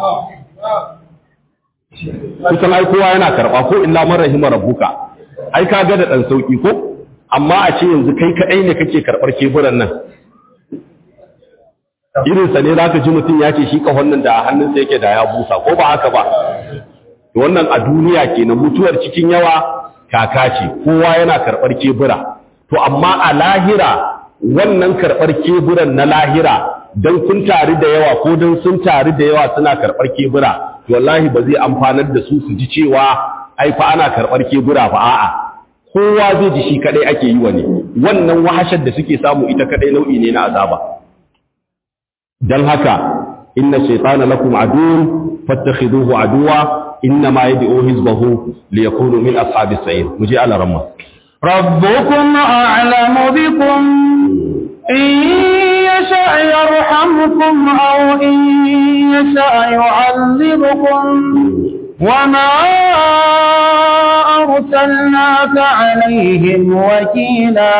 [SPEAKER 1] kusan ai kowa yana karba ko illa man rahima rabbuka ai ka ga da dan sauki ko amma a ce yanzu kai kadai ne kake karbar keburan nan irinsa ne za ka ji mutum ya ce shi kahon nan da a hannunsa yake da ya busa ko ba haka ba wannan a duniya kenan mutuwar cikin yawa kaka ce kowa yana karɓar kebura to amma a lahira wannan karɓar keburan na lahira don kun tari da yawa ko don sun tari da yawa suna karɓar kebura to wallahi ba zai amfanar da su su ji cewa ai fa ana karɓar kebura fa a'a kowa zai ji shi kadai ake yi wa ne wannan wahashar da suke samu ita kadai nau'i ne na azaba dan haka inna shaytana lakum aduwwun fattakhiduhu aduwa inna ma yad'u hizbahu liyakunu min ashabis sa'ir muje ala ramma
[SPEAKER 2] ربكم أعلم بكم إن يشاء يرحمكم أو إن يشاء يعذبكم وما أرسلناك عليهم وكيلا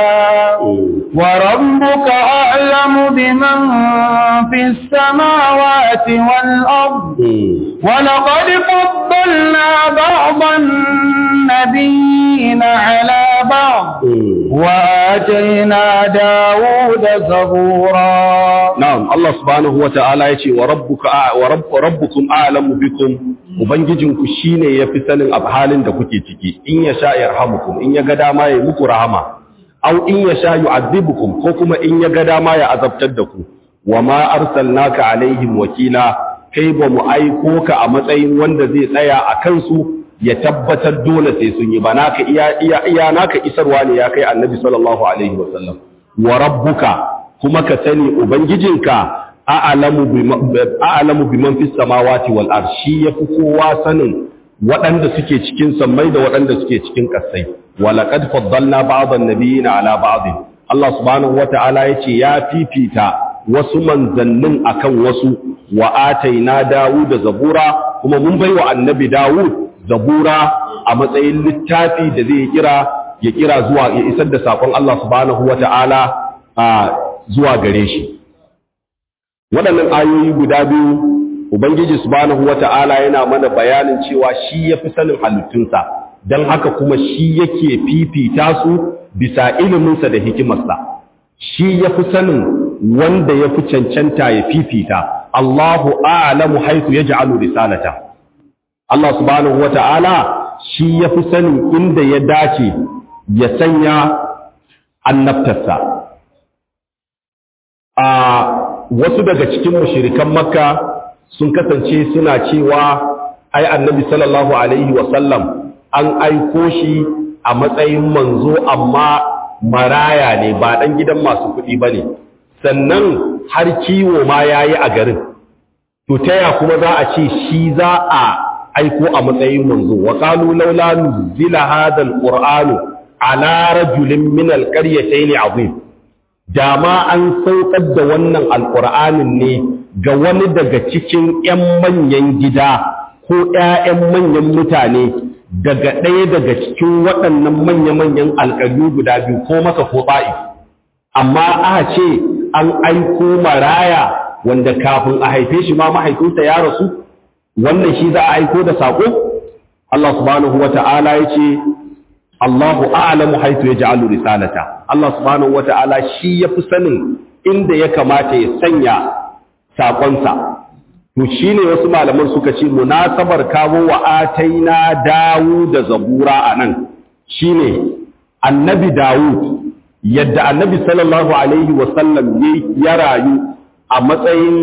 [SPEAKER 2] وربك أعلم بمن في السماوات والأرض ولقد فضلنا بعض النبيين على بعض وآتينا داود زبورا
[SPEAKER 1] na'am Allah subhanahu wata'ala yace wa rabbuka wa rabb rabbukum a'lamu bikum ubangijinku shine yafi sanin halin da kuke ciki in ya sha yarhamukum in ya ga dama ya muku rahama aw in ya sha yu'adhibukum ko kuma in ya ga dama ya azabtar da ku wa ma arsalnaka alaihim wakila kai ba mu aiko ka a matsayin wanda zai tsaya a kansu ya tabbatar dole sai sun yi ba naka iya iya iya naka isarwa ne ya kai annabi sallallahu alaihi wasallam wa rabbuka kuma ka sani ubangijinka a'lamu a'lamu biman fis samawati wal ard shi yafi kowa sanin waɗanda suke cikin sammai da waɗanda suke cikin ƙasai walaqad faddalna ba'dhan nabiyina ala ba'd Allah subhanahu wata'ala yace ya fifita wasu manzannin akan wasu wa ataina Dawud da Zabura kuma mun baiwa annabi Dawud Zabura a matsayin littafi da zai kira ya kira zuwa ya isar da sakon Allah subhanahu wata'ala a zuwa gare shi waɗannan ayoyi guda biyu ubangiji subhanahu wata'ala yana mana bayanin cewa shi yafi sanin halittunsa don haka kuma shi yake fifita su bisa iliminsa da hikimarsa shi yafi sanin wanda yafi cancanta ya fifita Allahu a'lamu haythu yaj'alu risalata Allah subhanahu wata'ala shi yafi sanin inda ya dace ya sanya annabtarsa a wasu daga cikin mushirikan makka sun kasance suna cewa ai annabi sallallahu alaihi wasallam an aiko shi a matsayin manzo amma maraya ne ba dan gidan masu kuɗi ba ne sannan har kiwo ma ya yi a garin to taya kuma za a ce shi za a aiko a matsayin manzo wa qalu laula nuzila hadha alqur'anu ala rajulin min alqaryatayn azim dama an saukar da wannan alƙur'anin ne ga wani daga cikin 'yan manyan gida ko 'ya'yan manyan mutane daga ɗaya daga cikin waɗannan manya-manyan alƙaryu guda biyu ko masa ko ba'i amma aka ce an aiko maraya wanda kafin a haife shi ma mahaifinsa ya rasu wannan shi za a aiko da saƙo Allah subhanahu wa ta'ala ya ce Allahu a'lamu haythu yaj'alu risalata Allah subhanahu wata'ala shi yafi sanin inda ya kamata ya sanya sakonsa to shine wasu malaman suka ce munasabar kawo wa ataina Dawud da Zabura anan shine annabi Dawud yadda annabi sallallahu alaihi wa sallam ya rayu a matsayin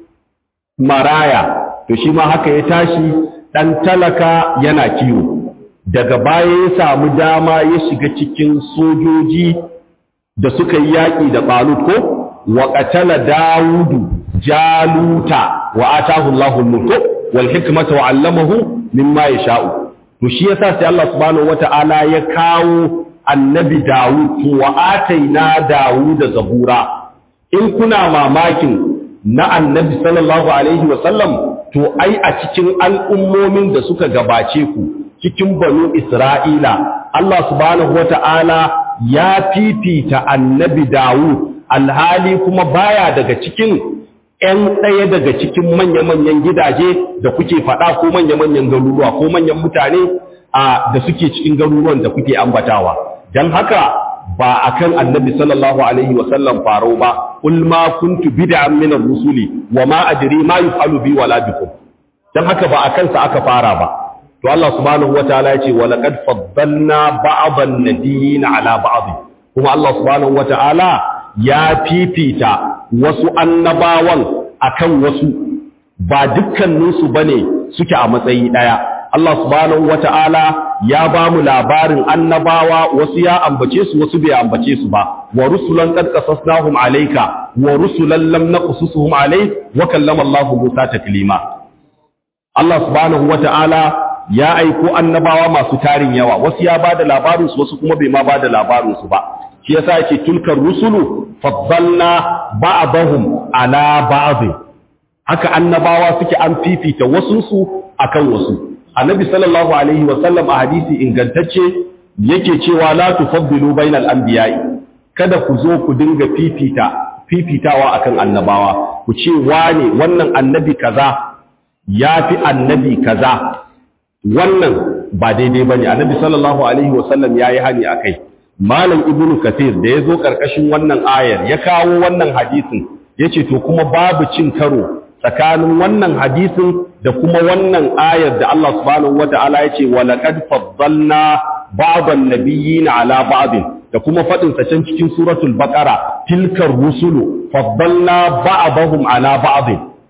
[SPEAKER 1] maraya to shi ma haka ya tashi dan talaka yana kiwo daga baya ya samu dama ya shiga cikin sojoji da suka yi yaƙi da ɓalut ko wa ƙatala dawudu jaluta wa atahu Allahu mulku wal hikmata wa 'allamahu mimma yasha'u to shi yasa sai Allah subhanahu wata'ala ya kawo annabi Dawud wa ataina Dawud zabura in kuna mamakin na annabi sallallahu alaihi wa sallam to ai a cikin al'ummomin da suka gabace ku cikin banu Isra'ila, Allah subhanahu wa ta'ala ya fifita annabi Dawud, alhali kuma baya daga cikin ‘yan ɗaya daga cikin manya-manyan gidaje da kuke faɗa ko manya-manyan garuruwa ko manyan mutane a da suke cikin garuruwan da kuke ambatawa. Don haka ba akan annabi sallallahu alaihi wa sallam faro ba kul ma kuntu bid'an min ar-rusuli wa ma adri ma yufalu bi wala bikum dan haka ba akan sa aka fara ba to Allah subhanahu wataala ya ce wa laqad faddalna ba'dhan nabiyyin ala ba'd kuma Allah subhanahu wataala ya fifita wasu annabawan akan wasu ba dukkaninsu bane suke a matsayi daya Allah subhanahu wata'ala ya ba mu labarin annabawa wasu ya ambace su wasu bai ambace su ba wa rusulan qad qasasnahum alayka wa rusulan lam naqsusuhum alayk wa kallama Allah Musa taklima Allah subhanahu wata'ala ya aiko annabawa masu tarin yawa wasu ya bada labarin su wasu kuma bai ma bada labarin su ba shi yasa yake tulkar rusulu faddalna ba'dahum ala ba'd haka annabawa suke an fifita wasu su akan wasu annabi sallallahu alaihi wasallam a hadisi ingantacce yake cewa la tufaddilu bainal anbiya'i kada ku zo ku dinga fifita fifitawa akan annabawa ku ce wane wannan annabi kaza yafi annabi kaza wannan ba daidai bane annabi sallallahu alaihi wasallam yayi hani akai malam ibnu kathir da yazo karkashin wannan ayar ya kawo wannan hadisin yace to kuma babu cin karo tsakanin wannan hadisin da kuma wannan ayar da Allah subhanahu wata'ala ya ce walaqad faddalna ba'dhan nabiyyin ala ba'd da kuma fadin sa can cikin suratul baqara tilkar rusulu faddalna ba'dahum ala ba'd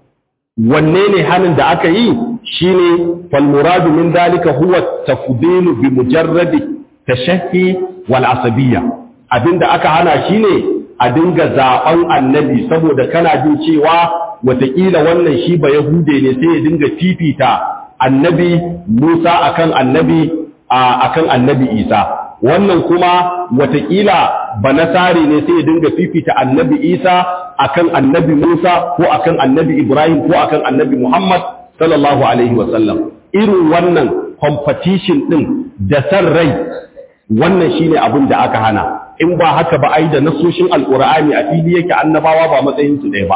[SPEAKER 1] wanne ne hanin da aka yi shine fal muradu min dalika huwa tafdilu bi mujarradi tashahhi wal asabiyya abinda aka hana shine a dinga zaben annabi saboda kana jin cewa wataƙila wannan shi ba Yahude ne sai ya dinga fifita annabi Musa akan annabi akan annabi Isa wannan kuma wataƙila ba Nasari ne sai ya dinga fifita annabi Isa akan annabi Musa ko akan annabi Ibrahim ko akan annabi Muhammad sallallahu alaihi wasallam irin wannan competition din da san rai wannan shine abin da aka hana in ba haka ba ai da nasoshin alqur'ani a fili yake annabawa ba matsayin su ɗaya ba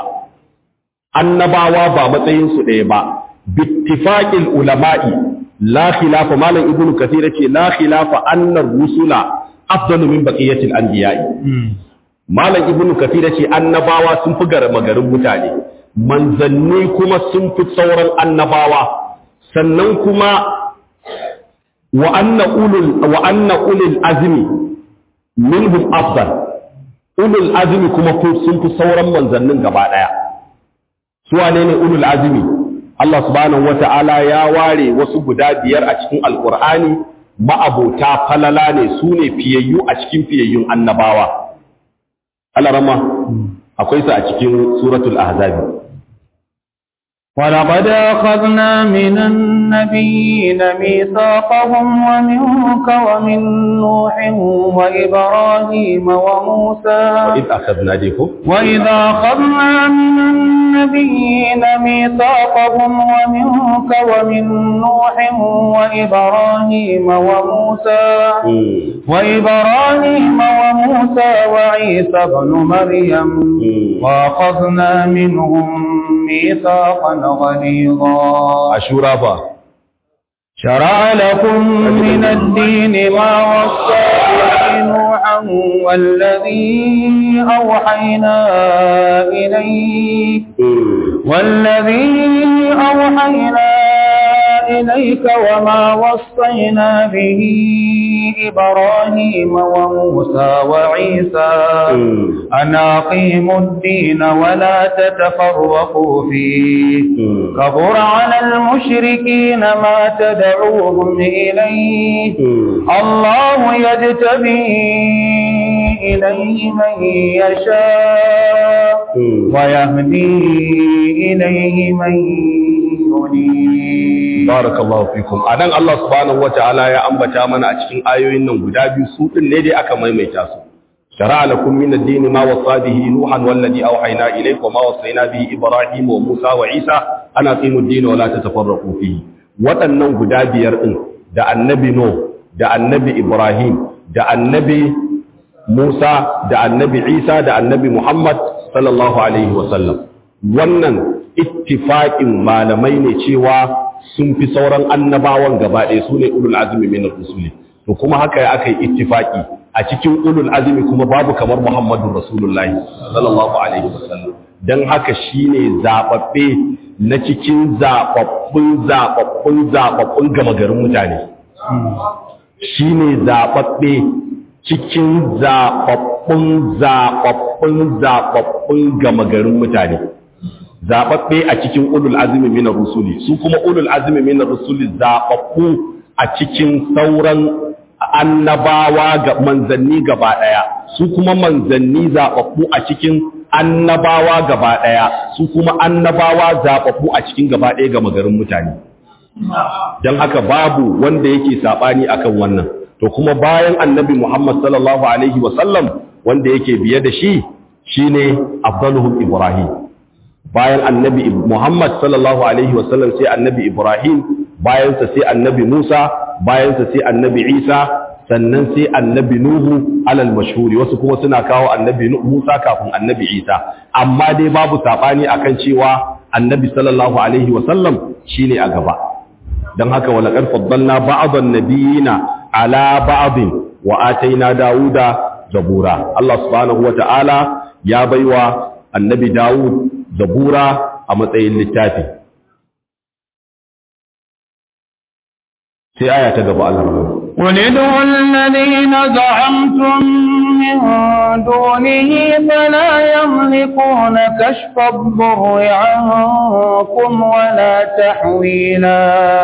[SPEAKER 1] annabawa ba matsayinsu ɗaya ba bittifaqil ulama'i la khilafa malam ibnu kathir yace la khilafa anna rusula afdalu min baqiyatil anbiya'i malam ibnu kathir yace annabawa sun fi magarin mutane manzanni kuma sun fi sauran annabawa sannan kuma wa anna ulul wa anna ulul azmi minhum afdal ulul azmi kuma sun fi sauran manzannin gaba daya su wane ne ulul azumi Allah subhanahu wata'ala ya ware wasu guda biyar a cikin alkur'ani ma'abota falala ne su ne fiyayyu a cikin fiyayyun annabawa alarama akwai su a cikin suratul ahzabi
[SPEAKER 2] ولقد أخذنا من النبيين ميثاقهم ومنك ومن نوح وإبراهيم وموسى
[SPEAKER 1] وإذ أخذنا ديكم
[SPEAKER 2] وإذا أخذنا من النبيين ميثاقهم ومنك ومن نوح وإبراهيم وموسى وإبراهيم وموسى وعيسى بن مريم وأخذنا منهم ميثاقا غليظا
[SPEAKER 1] أشورا با
[SPEAKER 2] شرع لكم من الدين ما وصى به نوحا والذي أوحينا إليك والذي أوحينا إليك وما وصينا به إبراهيم وموسى وعيسى أن أقيموا الدين ولا تتفرقوا فيه كبر على المشركين ما تدعوهم إليه الله يجتبي إليه من يشاء ويهدي إليه من ينيب
[SPEAKER 1] barakallahu fikum anan Allah subhanahu wataala ya ambata mana a cikin ayoyin nan guda biyu su din ne dai aka maimaita su shara'a lakum min ad-din ma wasa bihi nuhan wallazi awhayna ilayka wa ma wasayna bihi ibrahim wa musa wa isa ana qimu ad-din wa la tatafarraqu fihi waɗannan guda biyar din da annabi no da annabi ibrahim da annabi musa da annabi isa da annabi muhammad sallallahu alaihi wa sallam wannan ittifaqin malamai ne cewa sun fi sauran annabawan gaba ɗaya su ne ulul azumi min rusuli to kuma haka ya aka yi ittifaki a cikin ulul azumi kuma babu kamar Muhammadu Rasulullahi sallallahu alaihi wasallam dan haka shine zababbe na cikin zababbun zababbun zababbun gama garin mutane shine zababbe cikin zababbun zababbun zababbun gama garin mutane zababbe a cikin ulul azumi min rusuli su kuma ulul azumi min rusuli zababbu a cikin sauran annabawa ga manzanni gaba daya su kuma manzanni zababbu a cikin annabawa gaba daya su kuma annabawa zababbu a cikin gaba daya ga magarin mutane dan haka babu wanda yake sabani akan wannan to kuma bayan annabi Muhammad sallallahu alaihi wasallam wanda yake biye da shi shine afdaluhum ibrahim bayan annabi Muhammad sallallahu alaihi wasallam sai annabi Ibrahim bayansa sai annabi Musa bayansa sai annabi Isa sannan sai annabi Nuhu alal mashhuri wasu kuma suna kawo annabi Musa kafin annabi Isa amma dai babu sabani akan cewa annabi sallallahu alaihi wasallam shine a gaba dan haka wala qad faddalna ba'dhan nabiyina ala ba'dhin wa ataina Dawuda zabura Allah subhanahu wa ta'ala ya baiwa annabi Dawud zabura a matsayin littafi sai aya ta gaba Allah
[SPEAKER 2] قل ادعوا الذين زعمتم من دونه فلا يملكون كشف الضر عنكم ولا تحويلا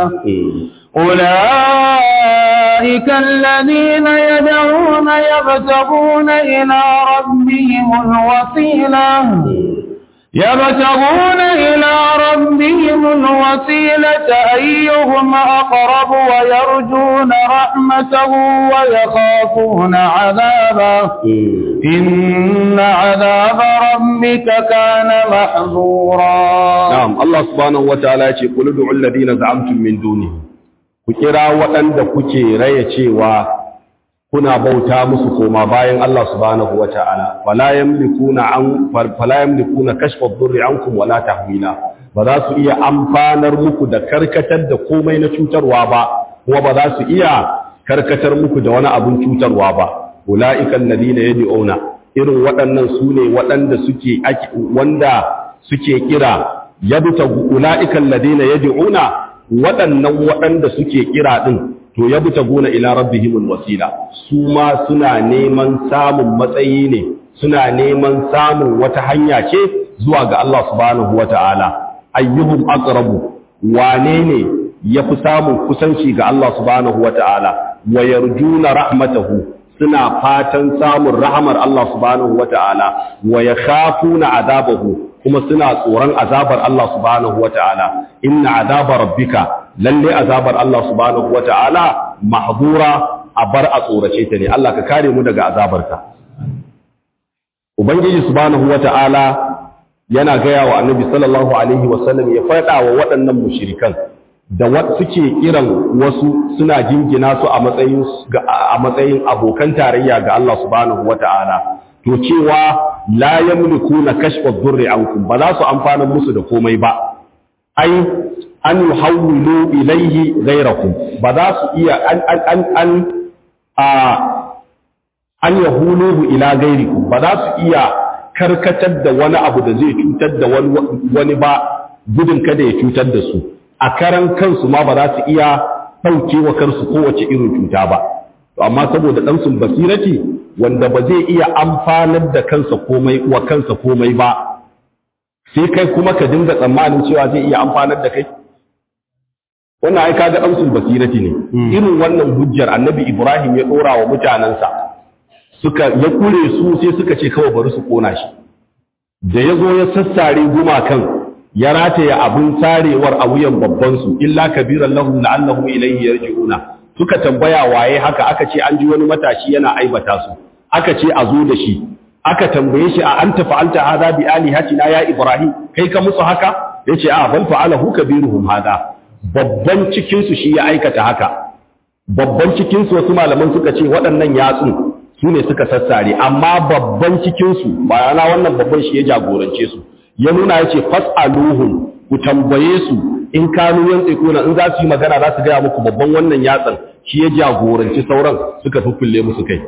[SPEAKER 2] أولئك الذين يدعون يبتغون إلى ربهم الوسيلة يبتغون إلى ربهم الوسيلة أيهم أقرب ويرجون رحمته ويخافون عذابه إن عذاب ربك كان محظورا
[SPEAKER 1] نعم الله سبحانه وتعالى يقول ادعوا الذين زعمتم من دونه كيرا waɗanda kuke raya cewa kuna bauta musu koma bayan Allah subhanahu wata'ala fala yamlikuna an fala yamlikuna kashfa ad-durri ankum wala tahwila ba za su iya amfanar muku da karkatar da komai na cutarwa ba kuma ba za su iya karkatar muku da wani abun cutarwa ba ulaika alladhina yad'una irin waɗannan su ne waɗanda suke wanda suke kira yabta ulaika alladhina yad'una waɗannan waɗanda suke kira din to ya buta gona ila rabbihimul wasila su ma suna neman samun matsayi ne suna neman samun wata hanya ce zuwa ga Allah subhanahu wata'ala ayyuhum aqrabu wane ne yafi samun kusanci ga Allah subhanahu wata'ala wa yarjuna rahmatahu suna fatan samun rahmar Allah subhanahu wata'ala wa yakhafuna azabahu kuma suna tsoron azabar Allah subhanahu wata'ala inna azaba rabbika lalle azabar Allah subhanahu wata'ala mahdura a bar a tsorace ta ne Allah ka kare mu daga azabarka ubangiji subhanahu wata'ala yana gaya wa annabi sallallahu alaihi wasallam ya faɗa wa waɗannan mushrikan da suke kiran wasu suna jingina su a matsayin a matsayin abokan tarayya ga Allah subhanahu wata'ala to cewa la yamlikuna kashfa ad-durri ankum ba za su amfana musu da komai ba ai an yuhawwilu ilayhi ghayrakum ba za su iya an an an an a an yahuluhu ila ghayrikum ba za su iya karkatar da wani abu da zai cutar da wani wani ba gudun kada ya cutar da su a karan kansu ma ba za su iya ɗauke wa kansu kowace irin cuta ba amma saboda ɗansun basirati wanda ba zai iya amfanar da kansa komai wa kansa komai ba sai kai kuma ka dinga tsammanin cewa zai iya amfanar da kai wannan ai kaga ɗansun basirati ne irin wannan hujjar annabi ibrahim ya ɗora wa mutanensa suka ya kure su sai suka ce kawai bari su kona shi da ya zo ya sassare gumakan ya rataya abin sarewar a wuyan babbansu illa kabiran lahum la'annahum ilayhi yarji'una suka tambaya waye haka aka ce an ji wani matashi yana aibata su aka ce a zo da shi aka tambaye shi a anta fa'alta hadha bi alihatina ya ibrahim kai ka musu haka yace a bal fa'alahu kabiruhum hada babban cikin su shi ya aikata haka babban cikin su wasu malaman suka ce waɗannan yatsun su ne suka sassare amma babban cikin su bayana wannan babban shi ya jagorance su ya nuna yace fas'aluhum ku tambaye su in kanu yan tsikuna in za su yi magana za su gaya muku babban wannan yatsan shi ya jagoranci sauran suka fuffulle musu kai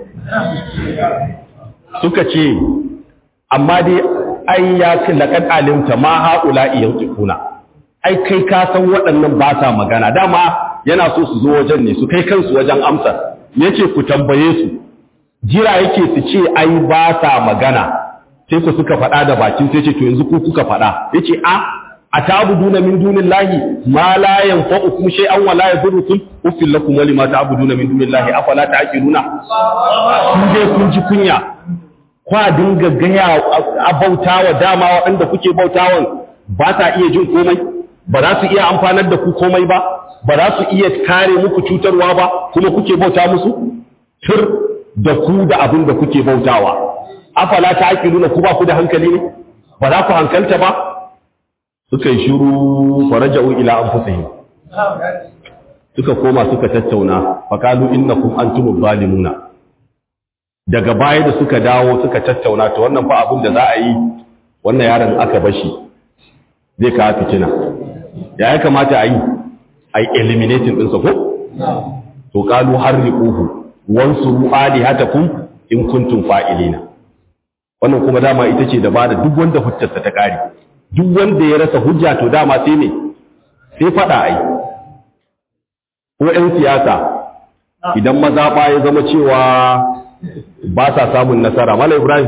[SPEAKER 1] suka ce amma dai ai ya ce laqad alimta ma haula yantiquna ai kai ka san waɗannan ba sa magana dama yana so su zo wajen ne su kai kansu wajen amsa yace ku tambaye su jira yake su ce ai ba sa magana sai ku suka faɗa da bakin sai ce to yanzu ku kuka faɗa yace a atabuduna min dunillahi ma la yanfa'ukum shay'an wa la yadurrukum uffil lakum wa lima ta'buduna min dunillahi afala ta'qiluna kun je kun ji kunya kwa dinga gaya a bautawa dama waɗanda kuke bautawan ba ta iya jin komai ba za su iya amfanar da ku komai ba ba za su iya kare muku cutarwa ba kuma kuke bauta musu tur da ku da abin da kuke bautawa afala ta'qiluna ku ba ku da hankali ne ba za ku hankalta ba suka yi shiru faraja'u ila anfusihim suka koma suka tattauna faqalu innakum antumuz zalimuna daga baya da suka dawo suka tattauna to wannan fa abin da za a yi wannan yaron aka bashi zai kawo fitina ya ya kamata a yi a yi eliminating ɗinsa ko? to kalu har riƙuhu wansu alihatakum in kuntum fa'ilina wannan kuma dama ita ce da ba da duk wanda hujjarsa ta ƙare duk wanda ya rasa hujja to dama sai ne sai faɗa ai ko 'yan siyasa idan mazaɓa ya zama cewa ba sa samun nasara mala ibrahim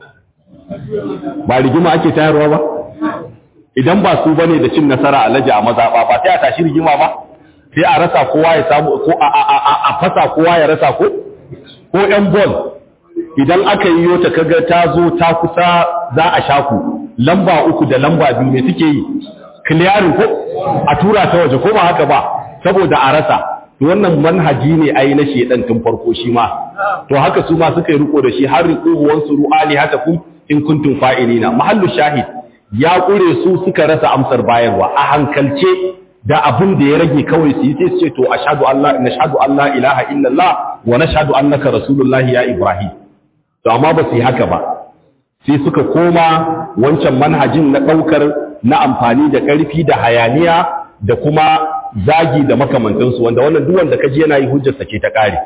[SPEAKER 1] ba rigima ake tayarwa ba idan ba su bane da cin nasara a laji a mazaɓa ba sai a tashi rigima ba sai a rasa kowa ya samu ko a fasa kowa ya rasa ko ko yan bol idan aka yi yota kaga ta zo ta kusa za a shaku lamba uku da lamba biyu ne suke yi clearing ko a tura ta waje ko ba haka ba saboda a rasa wannan manhaji ne ai na shedan tun farko shi ma to haka su ma suka yi riko da shi har riqu wansu ru'ali haka kun in kuntum fa'ilina mahallu shahid ya kure su suka rasa amsar bayarwa a hankalce da abin da ya rage kawai su yi sai su ce to ashhadu Allah nashhadu Allah ilaha illallah wa nashhadu annaka rasulullahi ya ibrahim to amma ba su yi haka ba sai suka koma wancan manhajin na daukar na amfani da karfi da hayaniya da kuma zagi da makamantansu wanda wannan duk wanda kaji yana yi hujjarsa ce ta kare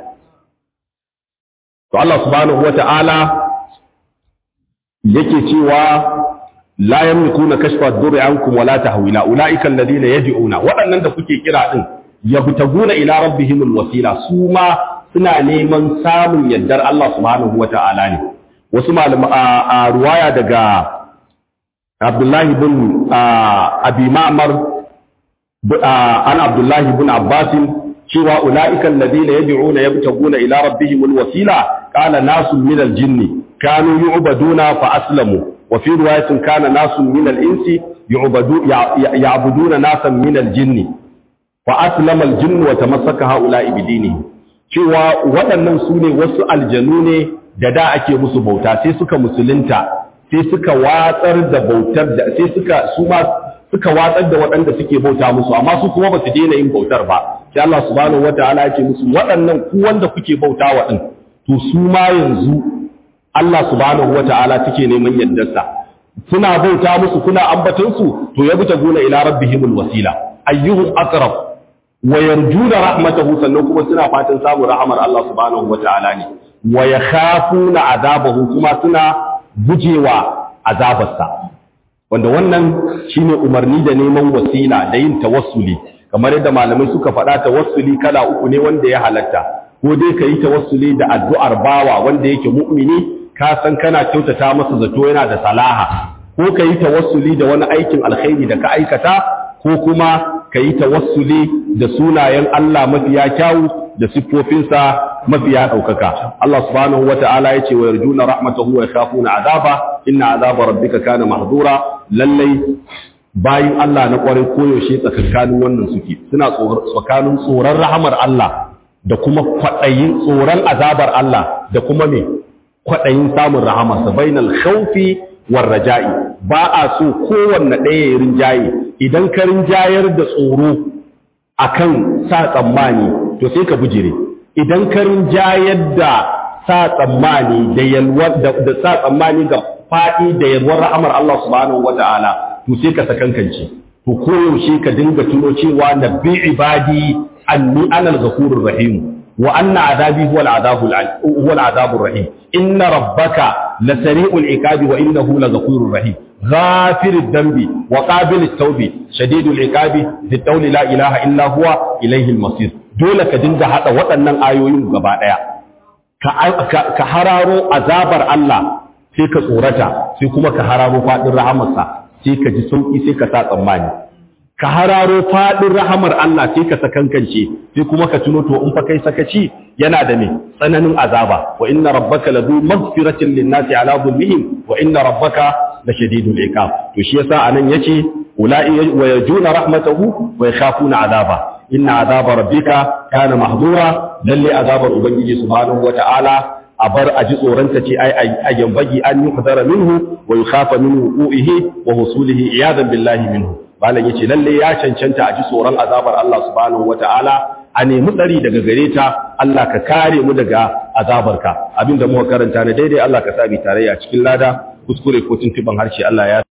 [SPEAKER 1] to Allah subhanahu wata'ala yake cewa la yamlikuna kashfa ad-durri ankum wala tahwila ulaika alladhina yad'una waɗannan da kuke kira din yabtaguna ila rabbihimul wasila su ma suna neman samun yaddar Allah subhanahu wata'ala ne wasu malama a ruwaya daga Abdullahi bin Abi Ma'mar an Abdullahi bin Abbas cewa ulaika alladhina yad'una yabtaguna ila rabbihimul wasila qala nasun minal jinni kanu yu'baduna fa aslamu وفي رواية كان ناس من الإنس يعبدون ناسا من الجن فأسلم الجن وتمسك هؤلاء بدينه cewa waɗannan su ne wasu aljanu ne da da ake musu bauta sai suka musulunta sai suka watsar da bautar da sai suka su ma suka watsar da waɗanda suke bauta musu amma su kuma ba su daina yin bautar ba sai Allah subhanahu wataala ya ce musu waɗannan ku wanda kuke bauta wa din to su ma yanzu Allah subhanahu wata'ala take neman yaddarsa suna bauta musu kuna ambaton su to ya buta guna ila rabbihimul wasila ayyuhum aqrab wa yarjuna rahmatahu sannan kuma suna fatan samun rahmar Allah subhanahu wata'ala ne wa yakhafuna azabahu kuma suna gujewa azabarsa wanda wannan shine umarni da neman wasila da yin tawassuli kamar yadda malamai suka faɗa tawassuli kala uku ne wanda ya halatta ko dai ka yi tawassuli da addu'ar bawa wanda yake mu'mini ka san kana kyautata masa zato yana da salaha ko ka yi tawassuli da wani aikin alkhairi da ka aikata ko kuma ka yi tawassuli da sunayen Allah mafiya kyawu da siffofinsa mafiya ɗaukaka Allah subhanahu wa ta'ala ya ce wa yarjuna rahmatahu wa yakhafuna azaba inna azaba rabbika kana mahdura lallai bayin Allah na kwarai koyaushe tsakankanin wannan suke suna tsakanin tsoron rahamar Allah da kuma kwaɗayin tsoron azabar Allah da kuma me kwaɗayin samun rahamarsa bainal khawfi war raja'i ba a so kowanne ɗaya ya rinjaye idan ka rinjayar da tsoro akan sa tsammani to sai ka bujire idan ka rinjayar da sa tsammani da yalwar da sa tsammani ga faɗi da yalwar rahamar Allah subhanahu wata'ala to sai ka sakankance to koyaushe ka dinga tuno cewa nabbi ibadi anni anal ghafurur rahim wa anna adabi huwa al-adabul huwa al-adabur rahim inna rabbaka lasari'ul iqabi wa innahu laghafurur rahim غافر الذنب وقابل التوب شديد العقاب ذي الطول لا اله الا هو اليه المصير dole ka dinga hada waɗannan ayoyin gaba daya ka hararo azabar Allah sai ka tsorata sai kuma ka hararo fadin rahamarsa sai ka ji sauki sai ka sa tsammani ka hararo fadin rahamar Allah sai ka sakankance sai kuma ka tuno to in fa kai sakaci yana da me tsananin azaba wa inna rabbaka ladu maghfiratin lin-nasi ala dhulmihim wa inna rabbaka la shadidul iqab to shi yasa anan yace ulai wa yajuna rahmatahu wa yakhafuna azaba inna azaba rabbika kana mahdura lalle azabar ubangiji subhanahu wa ta'ala a bar a ji tsoronta ce ai a yambagi an yi hadara minhu wa yukhafa minhu uihi wa husulihi iyadan billahi minhu malam yace lalle ya cancanta a ji tsoron azabar Allah subhanahu wataala a nemi tsari daga gare ta Allah ka kare mu daga azabarka abinda muka karanta na daidai Allah ka sa bi tarayya cikin lada kuskure ko tuntuban harshe Allah ya